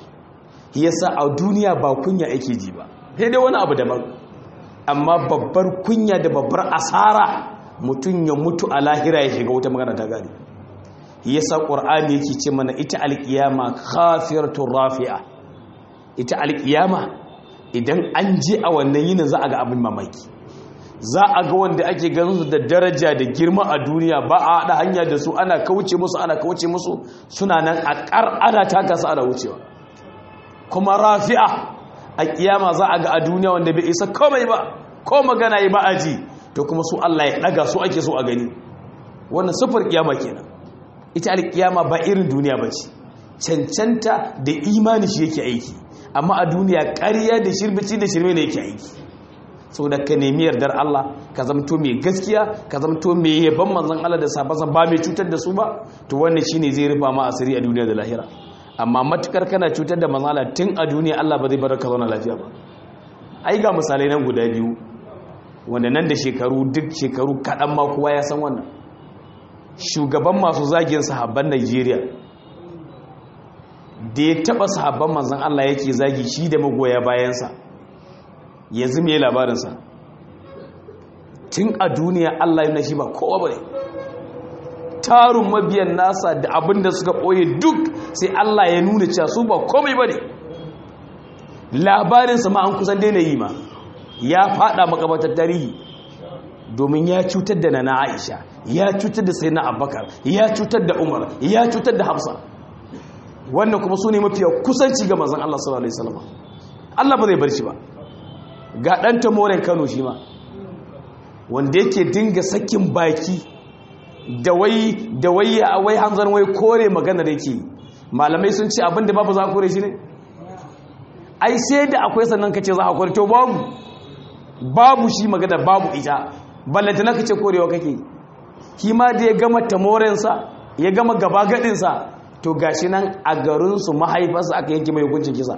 yasa a duniya ba kunya ake ji ba sai dai wani abu daban amma babbar kunya da babbar asara mutum ya mutu a lahira ya shiga wata magana ta gari yasa ƙur'ani yake ce mana ita alƙiyama khafiratun rafi'a ita alƙiyama idan an je a wannan yinin za a ga abin mamaki za a ga wanda ake ganin su da daraja da girma a duniya ba a haɗa hanya da su ana kauce musu ana kauce musu suna nan a ƙar ana taka su ana wucewa kuma rafi'a a kiyama za a ga a duniya wanda bai isa komai ba ko magana yi ba a ji to kuma su Allah ya ɗaga su ake so a gani wannan sufar kiyama kenan ita alkiyama ba irin duniya ba ce cancanta da imani shi yake aiki amma a duniya ƙarya da shirbici da shirme ne yake aiki sau da ka nemi yardar Allah ka zamto mai gaskiya ka zamto mai yaban manzan Allah da sabansa ba mai cutar da su ba to wannan shine zai rufa ma asiri a duniya da lahira amma matukar kana cutar da manzan Allah tun a duniya Allah ba zai bar ka zauna lafiya ba ai ga misalai nan guda biyu wanda nan da shekaru duk shekaru kaɗan ma kowa ya san wannan shugaban masu zagin sahabban Najeriya da ya taɓa sahabban manzan Allah yake zagi shi da magoya bayansa yanzu mai labarinsa tun a duniya Allah yana shi ba kowa ba ne tarun mabiyan nasa da abin da suka ɓoye duk sai Allah ya nuna cewa su ba komai ba ne labarinsa ma an kusan daina yi ma ya fada makabatar tarihi domin ya cutar da nana aisha ya cutar da sayyidina abubakar ya cutar da umar ya cutar da hafsa wannan kuma su ne mafiya kusanci ga mazan Allah sallallahu alaihi wasallam Allah ba zai bar shi ba ga ɗan tamoren kano shi ma wanda yake dinga sakin baki da wai da wai a wai hanzar wai kore magana da yake malamai sun ce abinda babu za a kore shi ne ai sai da akwai sannan ka ce za a kore to babu babu shi magana babu ita ballanta na ka ce korewa kake shi ma da ya gama tamorensa ya gama gaba gadinsa to gashi nan a garinsu mahaifarsa aka yanke mai hukuncin kisa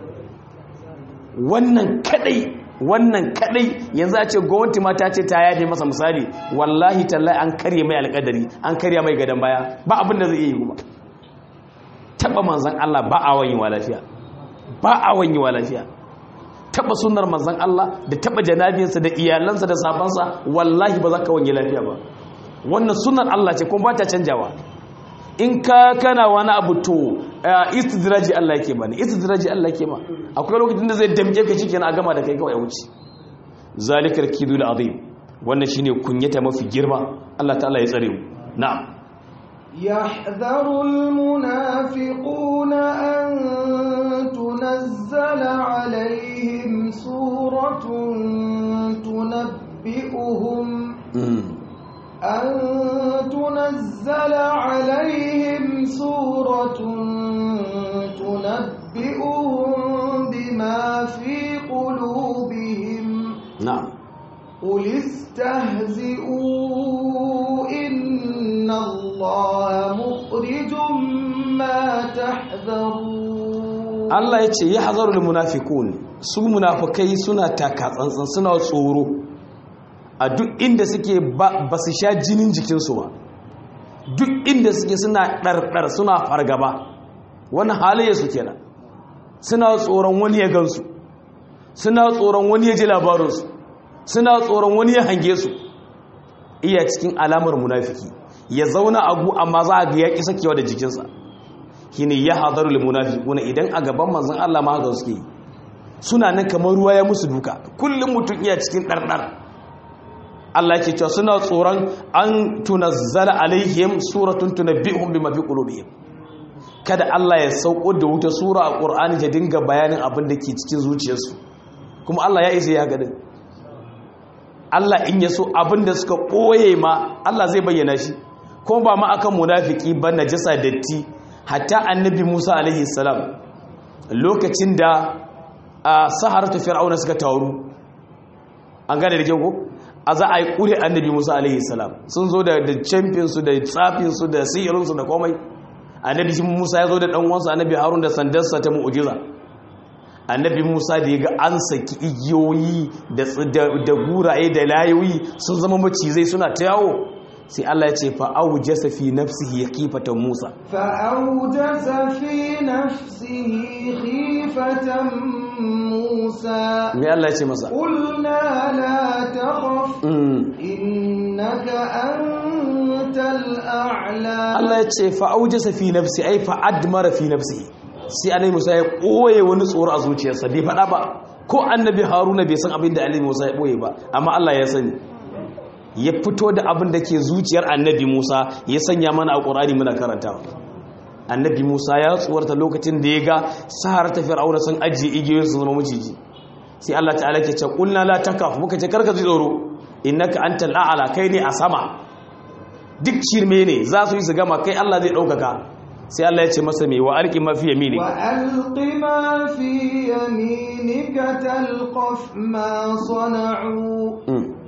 wannan kadai wannan kadai yanzu a ce gwamnati ma ta ce ta yaje masa misali wallahi tallahi an karye mai alƙadari an karya mai gadon baya ba abin da zai iya yi kuma taba manzan Allah ba a wanyewa lafiya ba a wanyewa lafiya taba sunnar manzan Allah da taba janabinsa da iyalansa da sabansa wallahi ba za ka wanye lafiya ba wannan sunnar Allah ce kuma ba ta canjawa in ka kana wani abu to istidraji Allah yake bani istidraji Allah yake ma akwai lokacin da zai damke ka shikenan a gama da kai kawai wuce zalikal kidul azim wannan shine kunyata mafi girma Allah ta'ala ya tsare mu na'am
يحذر المنافقون أن تنزل عليهم سورة تنبئهم أن تنزل عليهم سورة تنبئهم بما في قلوبهم
na'am
قل استهزئوا إن الله مخرج ما تحذرون
Allah ya ce ya hazarul munafiqun su munafikai suna taka tsantsan suna tsoro a duk inda suke ba su sha jinin jikinsu ba duk inda suke suna ɗarɗar suna fargaba wani halayya su kenan suna tsoron wani ya gansu suna tsoron wani ya ji labarinsu suna tsoron wani ya hange su iya cikin alamar munafiki ya zauna a gu amma za a ga ya ƙi sakewa da jikinsa shine ya hadaru lil munafiquna idan a gaban manzon Allah ma haka suke suna nan kamar ruwa ya musu duka kullum mutum iya cikin dardar Allah yake cewa suna tsoron an tunazzala alaihim suratun tunabbihum bima fi qulubihim kada Allah ya sauko da wuta sura a Qur'ani ta dinga bayanin abin da ke cikin zuciyarsu kuma Allah ya isa ya gadin Allah in ya so abin da suka ɓoye ma Allah zai bayyana shi kuma ba ma akan munafiki ba najasa datti hatta annabi Musa alaihi salam lokacin da a saharatu fir'auna suka taru an gane da kyau a za a yi kure annabi Musa alaihi salam sun zo da champion su da tsafin su da sihirin su da komai annabi Musa ya zo da dan uwansa annabi Harun da sandarsa ta mu'jiza annabi Musa da ya ga an saki igiyoyi da guraye da layoyi sun zama macizai suna ta yawo sai Allah ya ce fa'aujasa fi nafsihi khifatan Musa
fa'aujasa fi nafsihi khifatan Musa
me Allah ya ce masa
qulna la takhaf innaka antal a'la
Allah ya ce fa'aujasa fi nafsi ai fa'admara fi nafsihi sai annabi Musa ya koye wani tsoro a zuciyarsa bai faɗa ba ko annabi Haruna bai san abin da annabi Musa ya boye ba amma Allah ya sani ya fito da abin da ke zuciyar annabi Musa ya sanya mana a ƙorani muna karanta annabi Musa ya tsuwarta lokacin da ya ga sahar ta fir'auna sun ajiye igiyoyin su zama maciji sai Allah ta'ala ke ce kulna la takaf muka ce karka ji tsoro innaka antal a'la kai ne a sama duk shirme ne za su yi su gama kai Allah zai ɗaukaka sai Allah ya ce masa mai wa alƙi mafi yamini
wa alƙi mafi yaminika talqaf ma sana'u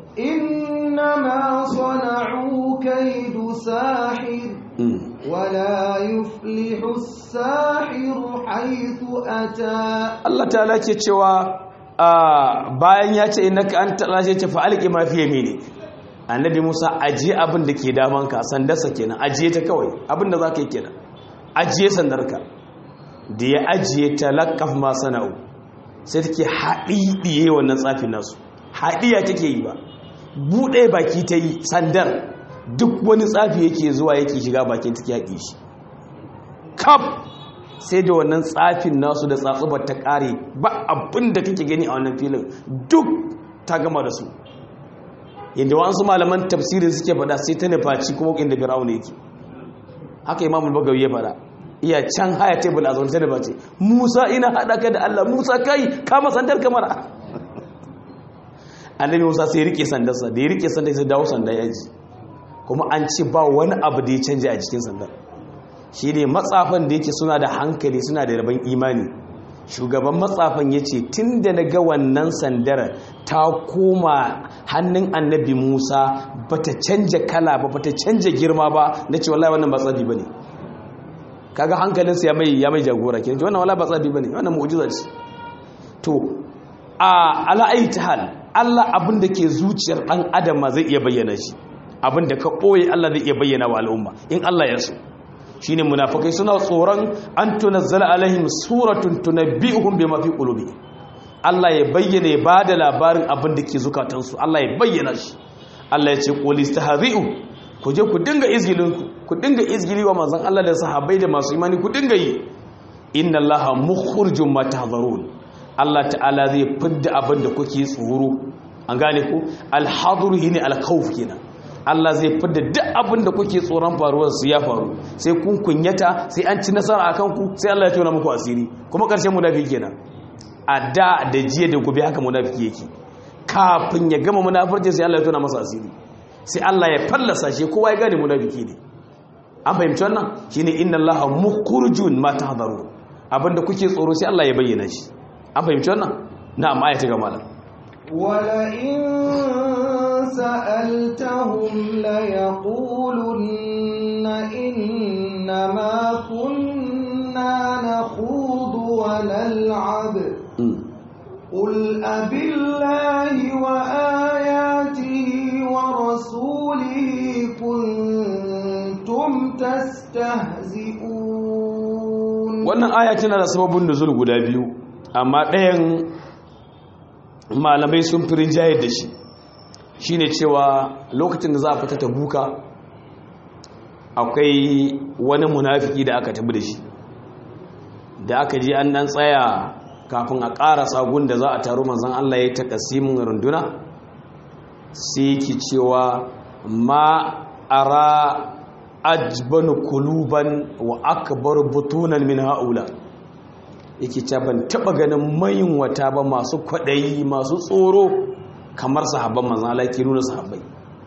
إنما صنعوا كيد ساحر ولا يفلح الساحر حيث أتى
Allah ta'ala ke cewa bayan ya ce innaka anta Allah ce fa alqi ma fi yamini annabi Musa ajiye abin da ke damanka sandarsa kenan ajiye ta kawai abin da zaka yi kenan ajiye sandarka da ya ajiye talaqqaf ma sana'u sai take haɗiɗiye wannan tsafin nasu haɗiya take yi ba buɗe baki ta yi sandar duk wani tsafi yake zuwa yake shiga bakin take yaƙi shi kaf sai da wannan tsafin nasu da tsatsubar ta ƙare ba abin da kake gani a wannan filin duk ta gama da su yadda wasu malaman tafsirin suke faɗa sai ta nufaci kuma inda fir'auna yake haka imamul bagawi ya faɗa iya can haya tebul a zaune ta nufaci musa ina haɗa ka da allah musa kai kama sandar kamar annabi musa sai rike sandarsa da ya rike sandar sai dawo sandar yaji kuma an ce ba wani abu da ya canja a cikin sandar shi ne matsafan da yake suna da hankali suna da rabon imani shugaban matsafan ya ce tun da na ga wannan sandar ta koma hannun annabi musa ba ta canja kala ba ba ta canja girma ba na ce wallahi wannan ba tsabi ba ne kaga hankalinsa ya mai ya mai jagora ke wannan wallahi ba tsabi ba ne wannan mu'jiza ce to a ala'ayi ta hal Allah abin da ke zuciyar ɗan adam ma zai iya bayyana shi abin da ka ɓoye Allah zai iya bayyana wa al'umma in Allah ya so shi ne munafakai suna tsoron an tunazzala alaihim suratun tunabbi'uhum bima fi qulubi Allah ya bayyana ya bada labarin abin da ke zukatansu Allah ya bayyana shi Allah ya ce qul istahzi'u ku je ku dinga izgilin ku ku dinga izgili wa manzon Allah da sahabbai da masu imani ku dinga yi inna Allaha mukhrijum ma tahzarun Allah ta'ala zai fidda abin da kuke tsoro an gane ko alhaduru shine alkhawf kenan Allah zai fidda duk abin da kuke tsoron faruwar su ya faru sai kun kunyata sai an ci nasara akan ku sai Allah ya tona muku asiri kuma karshen munafiki kenan a da da jiya da gobe haka munafiki yake kafin ya gama munafurci sai Allah ya tona masa asiri sai Allah ya fallasa shi kowa ya gane munafiki ne an fahimci wannan shine inna Allaha mukhrijun ma tahdharu abinda kuke tsoro sai Allah ya bayyana shi an fahimci wannan na'am ayata ga malam
ولئن سألتهم ليقولن إنما كنا نخوض ونلعب قل أبالله وآياته ورسوله كنتم تستهزئون
wannan aya tana da sababin nuzul guda biyu amma ɗayan malamai sun fi rinjayar da shi shine cewa lokacin da za a fita ta buka akwai wani munafiki da aka tabi da shi da aka ji an dan tsaya kafin a ƙara sagun da za a taru manzan Allah ya yi takasimin runduna sai ki cewa ma ara ajban kuluban wa akbar butunan min haula yake ce ban taba ganin mayin wata ba masu kwaɗayi masu tsoro kamar sahabban manzan Allah ke nuna sahabbai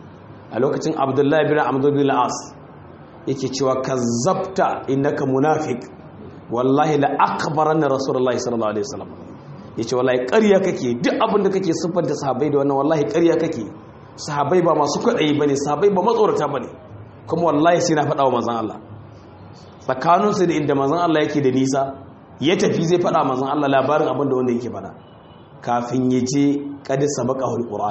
a lokacin abdullahi bin amdu bin as yake cewa kazzabta innaka munafiq wallahi la akbaranna rasulullahi sallallahu alaihi wasallam yace wallahi ƙarya kake duk abin da kake siffanta sahabbai da wannan wallahi ƙarya kake sahabbai ba masu kwaɗayi bane sahabbai ba matsorata bane kuma wallahi sai na faɗa wa manzan Allah tsakaninsu da inda manzan Allah yake da nisa ya tafi zai faɗa manzan Allah labarin abin da wanda yake faɗa kafin ya je kadi sabaka hulƙuran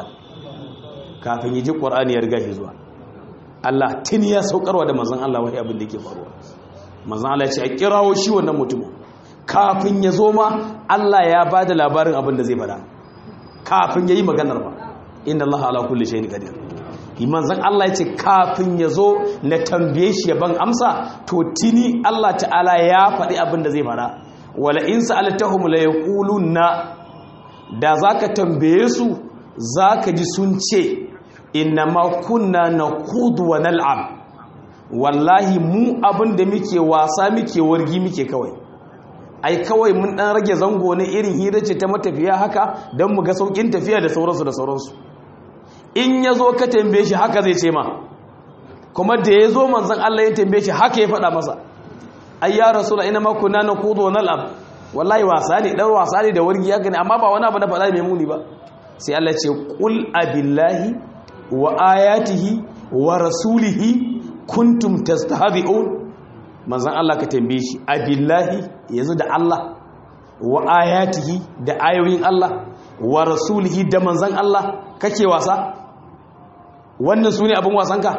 kafin ya je ƙur'ani ya riga shi zuwa Allah tun ya saukarwa da manzan Allah wani abin da yake faruwa manzan Allah ya ce a kirawo shi wannan mutumin kafin ya zo ma Allah ya ba da labarin abin da zai faɗa kafin ya yi maganar ba inda Allah ala kulli shay'in qadir manzan Allah ya ce kafin ya zo na tambaye shi ban amsa to tini Allah ta'ala ya faɗi abin da zai faɗa wala in sa'altahum la yaquluna da zaka tambaye su zaka ji sun ce inna ma kunna naqudu wa nal'ab wallahi mu abin da muke wasa muke wargi muke kawai ai kawai mun dan rage zango na irin hira ce ta matafiya haka don mu ga saukin tafiya da sauransu da sauransu in ya zo ka tambaye shi haka zai ce ma kuma da ya zo manzan Allah ya tambaye shi haka ya faɗa masa ai ya rasula ina ma kunna na kudu na al'ab wallahi wasa ne dan wasa ne da wargi haka ne amma ba wani abu na faɗa mai muni ba sai Allah ce qul abillahi wa ayatihi wa rasulihi kuntum tastahzi'un manzan Allah ka tambaye shi abillahi yanzu da Allah wa ayatihi da ayoyin Allah wa rasulihi da manzan Allah kake wasa wannan su ne abin wasanka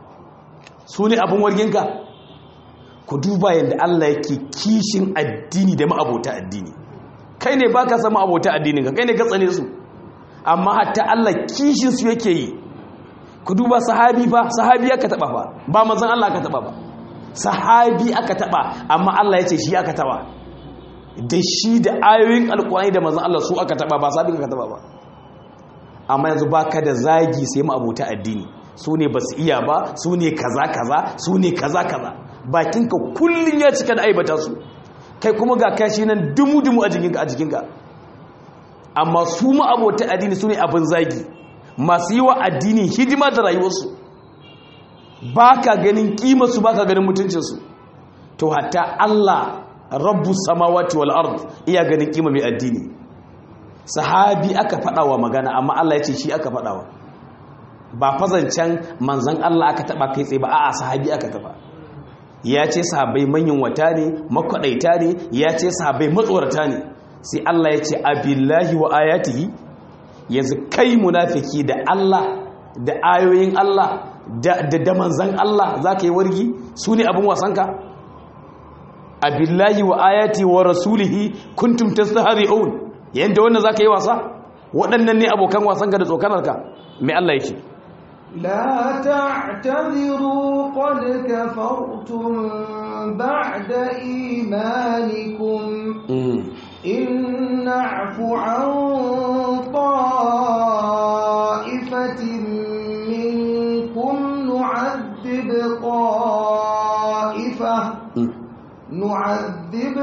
su ne abin warginka ku duba yadda Allah yake kishin addini da ma'abota addini kai ne baka san ma'abota addininka kai ne ka tsane su amma hatta Allah kishin su yake yi ku duba sahabi fa sahabi aka taba fa ba manzon Allah aka taba ba sahabi aka taba amma Allah ya ce shi aka taba da shi da ayoyin alkurani da manzon Allah su aka taba ba sahabi aka taba ba amma yanzu baka da zagi sai ma'abota addini su ne ba su iya ba su ne kaza kaza su ne kaza kaza bakinka kullum ya cika da aibata su kai kuma ga kashi nan dumu-dumu a jikinka a jikinka amma su ma'abota addini su ne abin zagi masu yi wa addini hidima da rayuwarsu ba ka ganin kimarsu ba ka ganin mutuncinsu to hatta Allah rabbu samawati wal ard iya ganin kima mai addini sahabi aka faɗawa magana amma Allah ya ce shi aka faɗawa ba fazancen manzan Allah aka taɓa kai tsaye ba a'a sahabi aka taɓa ya ce sahabai manyan wata ne makwaɗaita ne ya ce sahabai matsorata ne sai Allah ya ce abillahi wa ayatihi yanzu kai munafiki da Allah da ayoyin Allah da da manzan Allah za ka yi wargi su ne abin wasanka abillahi wa ayati wa rasulihi kuntum tastahzi'un yanda wannan za ka yi wasa waɗannan ne abokan wasanka da tsokanarka mai Allah ya ce
لا تعتذروا قد كفرتم بعد إيمانكم إن نعف عن نعذب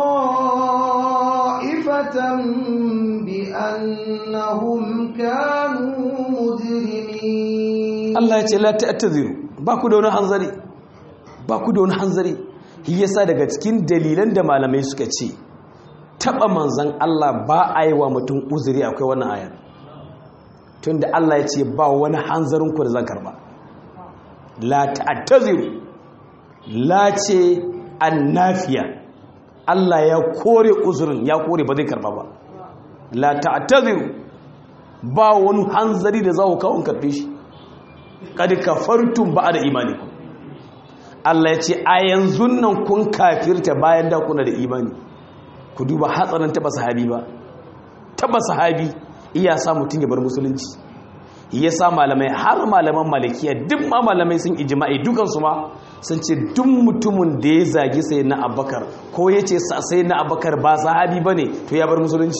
طائفة بأنهم كانوا مجرمين
Allah ya ce la ta'tadiru ba ku da wani hanzari ba ku da wani hanzari shi yasa daga cikin dalilan da malamai suka ce taba manzon Allah ba a yi wa mutum uzuri akwai wannan ayar tunda Allah ya ce ba wani hanzarin ku da zan karba la ta'tadiru la ce annafiya Allah ya kore uzurin ya kore ba zai karba ba la ta'tadiru ba wani hanzari da za ku kawo karfe shi kad kafartum ba'da imanikum Allah ya ce a yanzu nan kun kafirta bayan da kuna da imani ku duba hatsarin taba sahabi ba taba sahabi iya sa mutum ya bar musulunci ya sa malamai har malaman malikiya duk ma malamai sun ijma'i dukansu ma sun ce duk mutumin da ya zagi sai na abakar ko ya ce sai na abakar ba sahabi ba ne to ya bar musulunci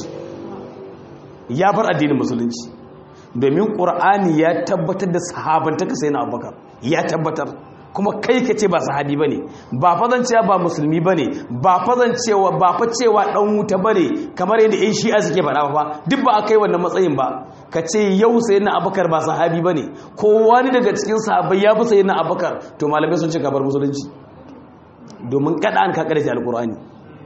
ya bar addinin musulunci domin ƙur'ani ya tabbatar da sahabantaka sai na abubakar ya tabbatar kuma kai ka ce ba sahabi ba ne ba fazan cewa ba musulmi ba ne ba fazan cewa ba fa cewa ɗan wuta ba ne kamar yadda yan shi'a suke faɗa ba duk ba a kai wannan matsayin ba ka ce yau sai na abubakar ba sahabi ba ne ko wani daga cikin sahabai ya fi sai na abubakar to malamai sun ce kabar musulunci domin kada an kakar shi alƙur'ani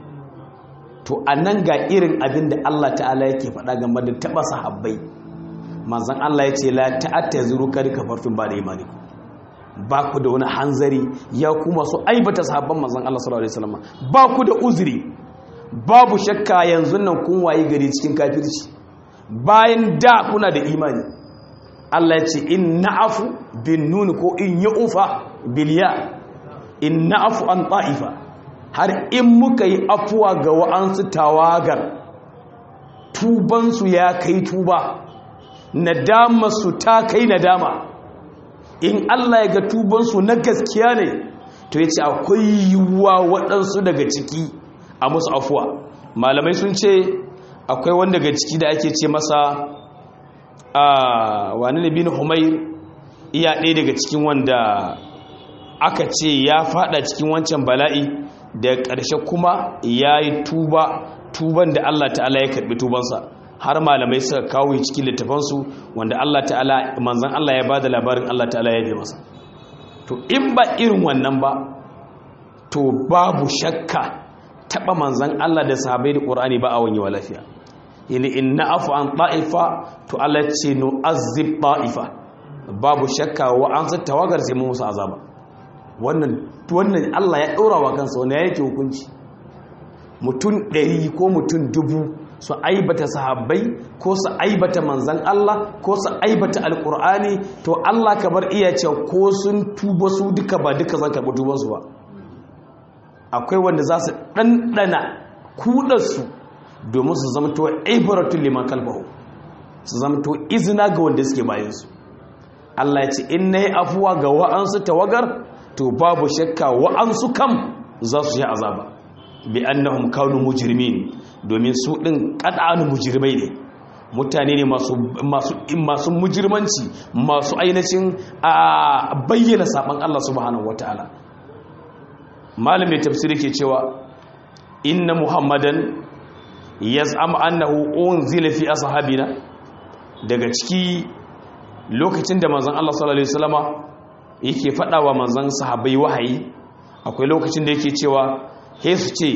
to a nan ga irin abin da allah ta'ala yake faɗa game da taɓa sahabbai manzan Allah ya ce la ta'attaziru kad kafartum ba da imani ba ku da wani hanzari ya kuma su aibata sahabban manzan Allah sallallahu alaihi wasallam ba ku da uzuri babu shakka yanzu nan kun wayi gari cikin kafirci bayan da kuna da imani Allah ya ce in na'afu bin nun ko in yu'fa bil ya in na'afu an ta'ifa har in muka yi afuwa ga wa'ansu tawagar tubansu ya kai tuba nadama su ta kai nadama in Allah ya ga tubansu na gaskiya ne to ya ce akwai yiwuwa waɗansu daga ciki a musu afuwa malamai sun ce akwai wanda daga ciki da ake ce masa a wani ne bin humair iya ɗaya daga cikin wanda aka ce ya fada cikin wancan bala'i da ƙarshe kuma ya yi tuba tuban da Allah ta'ala ya karɓi tubansa har malamai suka kawo cikin littafansu wanda Allah ta'ala manzan Allah ya bada labarin Allah ta'ala ya yi masa to in ba irin wannan ba to babu shakka taba manzan Allah da sahabbai da Qur'ani ba a wani wa lafiya yani in na'afu an ta'ifa to Allah ce no azib ta'ifa babu shakka wa an sa tawagar sai mu musu azaba wannan wannan Allah ya daura wa kansa wannan yake hukunci mutum ɗari ko mutum dubu su aibata sahabbai ko su aibata manzan Allah ko su aibata alkur'ani to Allah ka bar iya ce ko sun tuba su duka ba duka zan karɓi tubansu ba akwai wanda za su ɗanɗana kudansu domin su zama to ibaratun liman kalbahu su zama to izina ga wanda suke bayansu Allah ya ce in na yi afuwa ga wa'ansu tawagar to babu shakka wa'ansu kam za su yi azaba bi annahum kanu mujrimin domin su din qad'anu mujrimai ne mutane ne masu masu masu mujirmanci masu ainihin a bayyana saban Allah subhanahu wataala malamin tafsiri ke cewa inna muhammadan yaz'am annahu unzila fi ashabina daga ciki lokacin da manzon Allah sallallahu alaihi wasallama yake fadawa manzon sahabbai wahayi akwai lokacin da yake cewa he su ce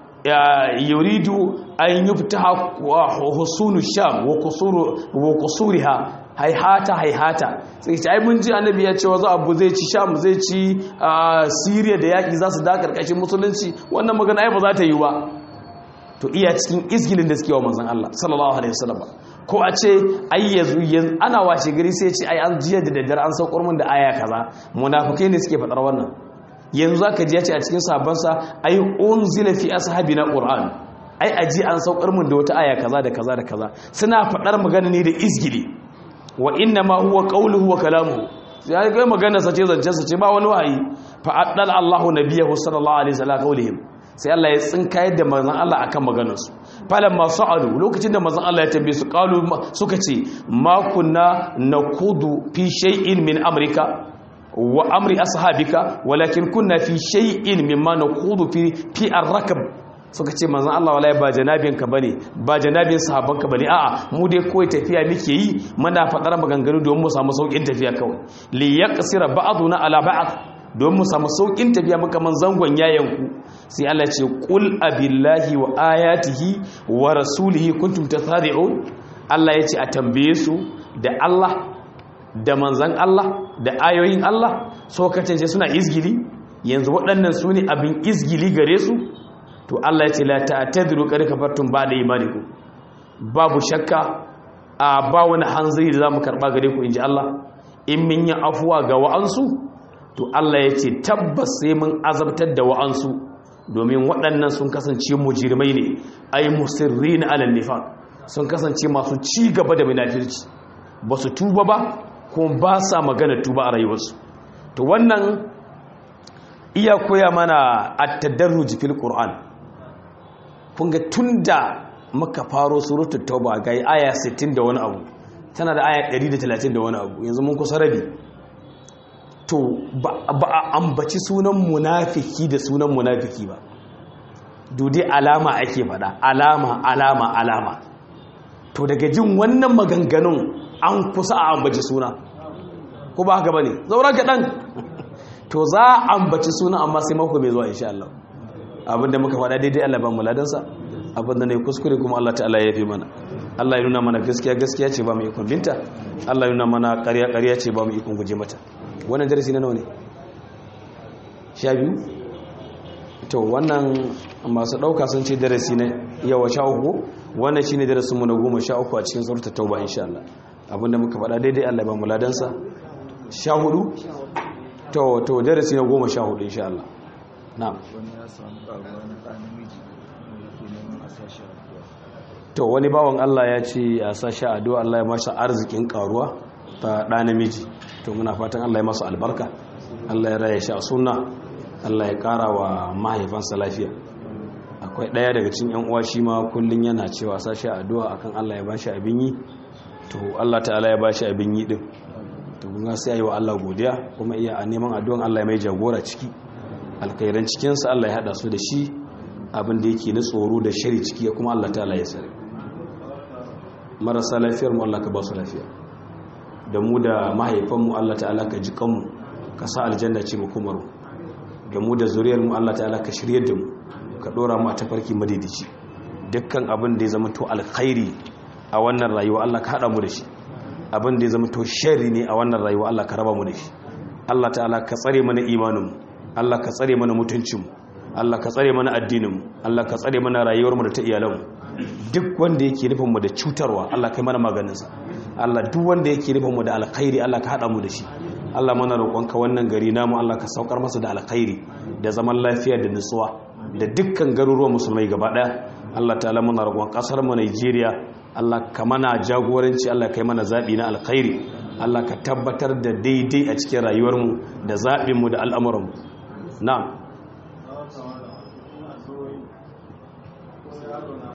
yuridu an yuftaha husunu sham wa kusuriha haihata haihata sai ce ai mun ji annabi ya ce wa za abu zai ci sham zai ci syria da yaki za su da karkashin musulunci wannan magana ai ba za ta yi ba to iya cikin izgilin da suke wa manzon Allah sallallahu alaihi wasallam ko a ce ai yanzu ana washe gari sai ce ai an jiya da daddare an saukar mun da aya kaza munafikai ne suke fadar wannan yanzu zaka ji ya ce a cikin sabansa ai unzila fi ashabina qur'an ai aji an saukar mun da wata aya kaza da kaza da kaza suna fadar magana ne da izgili wa inna ma huwa qawluhu wa kalamuhu sai ga magana sa ce zancen sa ce ba wani wahayi fa addal Allahu nabiyahu sallallahu alaihi wasallam qawlihim sai Allah ya tsinkayar da manzon Allah akan maganar su falan ma sa'alu lokacin da manzon Allah ya tambaye su qalu suka ce ma kunna nakudu fi shay'in min amrika wa amri ashabika walakin kunna fi shay'in mimma naqudu fi fi ar-rakab suka ce manzon Allah wallahi ba janabin ka bane ba janabin sahabban ka bane a'a mu dai kawai tafiya muke yi muna fadar maganganu don mu samu saukin tafiya kawai li yaqsira ba'duna ala ba'd don mu samu saukin tafiya muka man zangon yayanku sai Allah ce qul abillahi wa ayatihi wa rasulihi kuntum tasadi'un Allah ya ce a tambaye su da Allah da manzan Allah da ayoyin Allah so kacance suna izgili yanzu waɗannan su ne abin izgili gare su to Allah ya ce la ta'tadiru qad kafartum ba'da imanikum babu shakka a ba wani hanzari da zamu karba gare ku inji Allah in min yi afuwa ga wa'ansu to Allah ya ce tabbas sai mun azabtar da wa'ansu domin waɗannan sun kasance mujirmai ne ay musirrina ala nifaq sun kasance masu ci gaba da munafirci ba su tuba ba kuma ba sa magana tuba a rayuwarsu to wannan iya koya mana at-tadarruj fil qur'an kun ga tunda muka faro suratul tauba ga aya 60 da wani abu tana da aya 130 da wani abu yanzu mun kusa rabi to ba a ambaci sunan munafiki da sunan munafiki ba dudai alama ake fada alama alama alama to daga jin wannan maganganun an kusa a ambaci suna ko ba haka ba ne zaura kaɗan to za a ambaci suna amma sai mako mai zuwa insha Allah abinda muka faɗa daidai Allah ba mu ladansa abinda ne kuskure kuma Allah ta'ala ya fi mana Allah ya nuna mana gaskiya gaskiya ce ba mu ikon binta Allah ya nuna mana ƙarya ƙarya ce ba mu ikon guje mata wannan darasi na nawa ne sha biyu to wannan masu ɗauka sun ce darasi na yawa sha uku wannan shine darasin mu na goma sha uku a cikin suratul tauba insha Allah abinda muka faɗa daidai Allah ba mu ladansa sha hudu to to darasi na goma sha hudu insha Allah na'am to wani bawan Allah ya ce a sashi addu'a Allah ya masa arzikin karuwa ta ɗa namiji to muna fatan Allah ya masa albarka Allah ya raya shi a sunna Allah ya ƙara wa mahaifansa lafiya akwai ɗaya daga cikin yan uwa shi ma kullun yana cewa sashi addu'a akan Allah ya bashi abin yi to Allah ta'ala ya bashi abin yi din to kun sai ayi wa Allah godiya kuma iya a neman addu'an Allah ya mai jagora ciki alkhairan cikin sa Allah ya hada su da shi abin da yake na tsoro da shari ciki kuma Allah ta'ala ya sare marasa lafiyar mu Allah ka ba su lafiya da mu da mahaifanmu Allah ta'ala ka ji kanmu ka sa aljanna ce mu kuma da mu da zuriyar mu Allah ta'ala ka shiryar da mu ka dora mu a tafarki madidici dukkan abin da ya zama to alkhairi a wannan rayuwa Allah ka hada mu da shi abin da ya zama to sharri ne a wannan rayuwa Allah ka raba mu da shi Allah ta'ala ka tsare mana imanin mu Allah ka tsare mana mutuncin mu Allah ka tsare mana addinin mu Allah ka tsare mana rayuwar mu da ta iyalan mu duk wanda yake nufin mu da cutarwa Allah kai mana maganin sa Allah duk wanda yake nufin mu da alkhairi Allah ka hada mu da shi Allah mana roƙonka wannan gari namu Allah ka saukar masa da alkhairi da zaman lafiya da nutsuwa da dukkan garuruwan musulmai gaba daya Allah ta'ala muna roƙon ƙasar mu Najeriya Allah ka mana jagoranci Allah kai mana zaɓi na alkhairi Allah ka tabbatar da daidai a cikin rayuwarmu da zaɓinmu da al'amuranmu na'am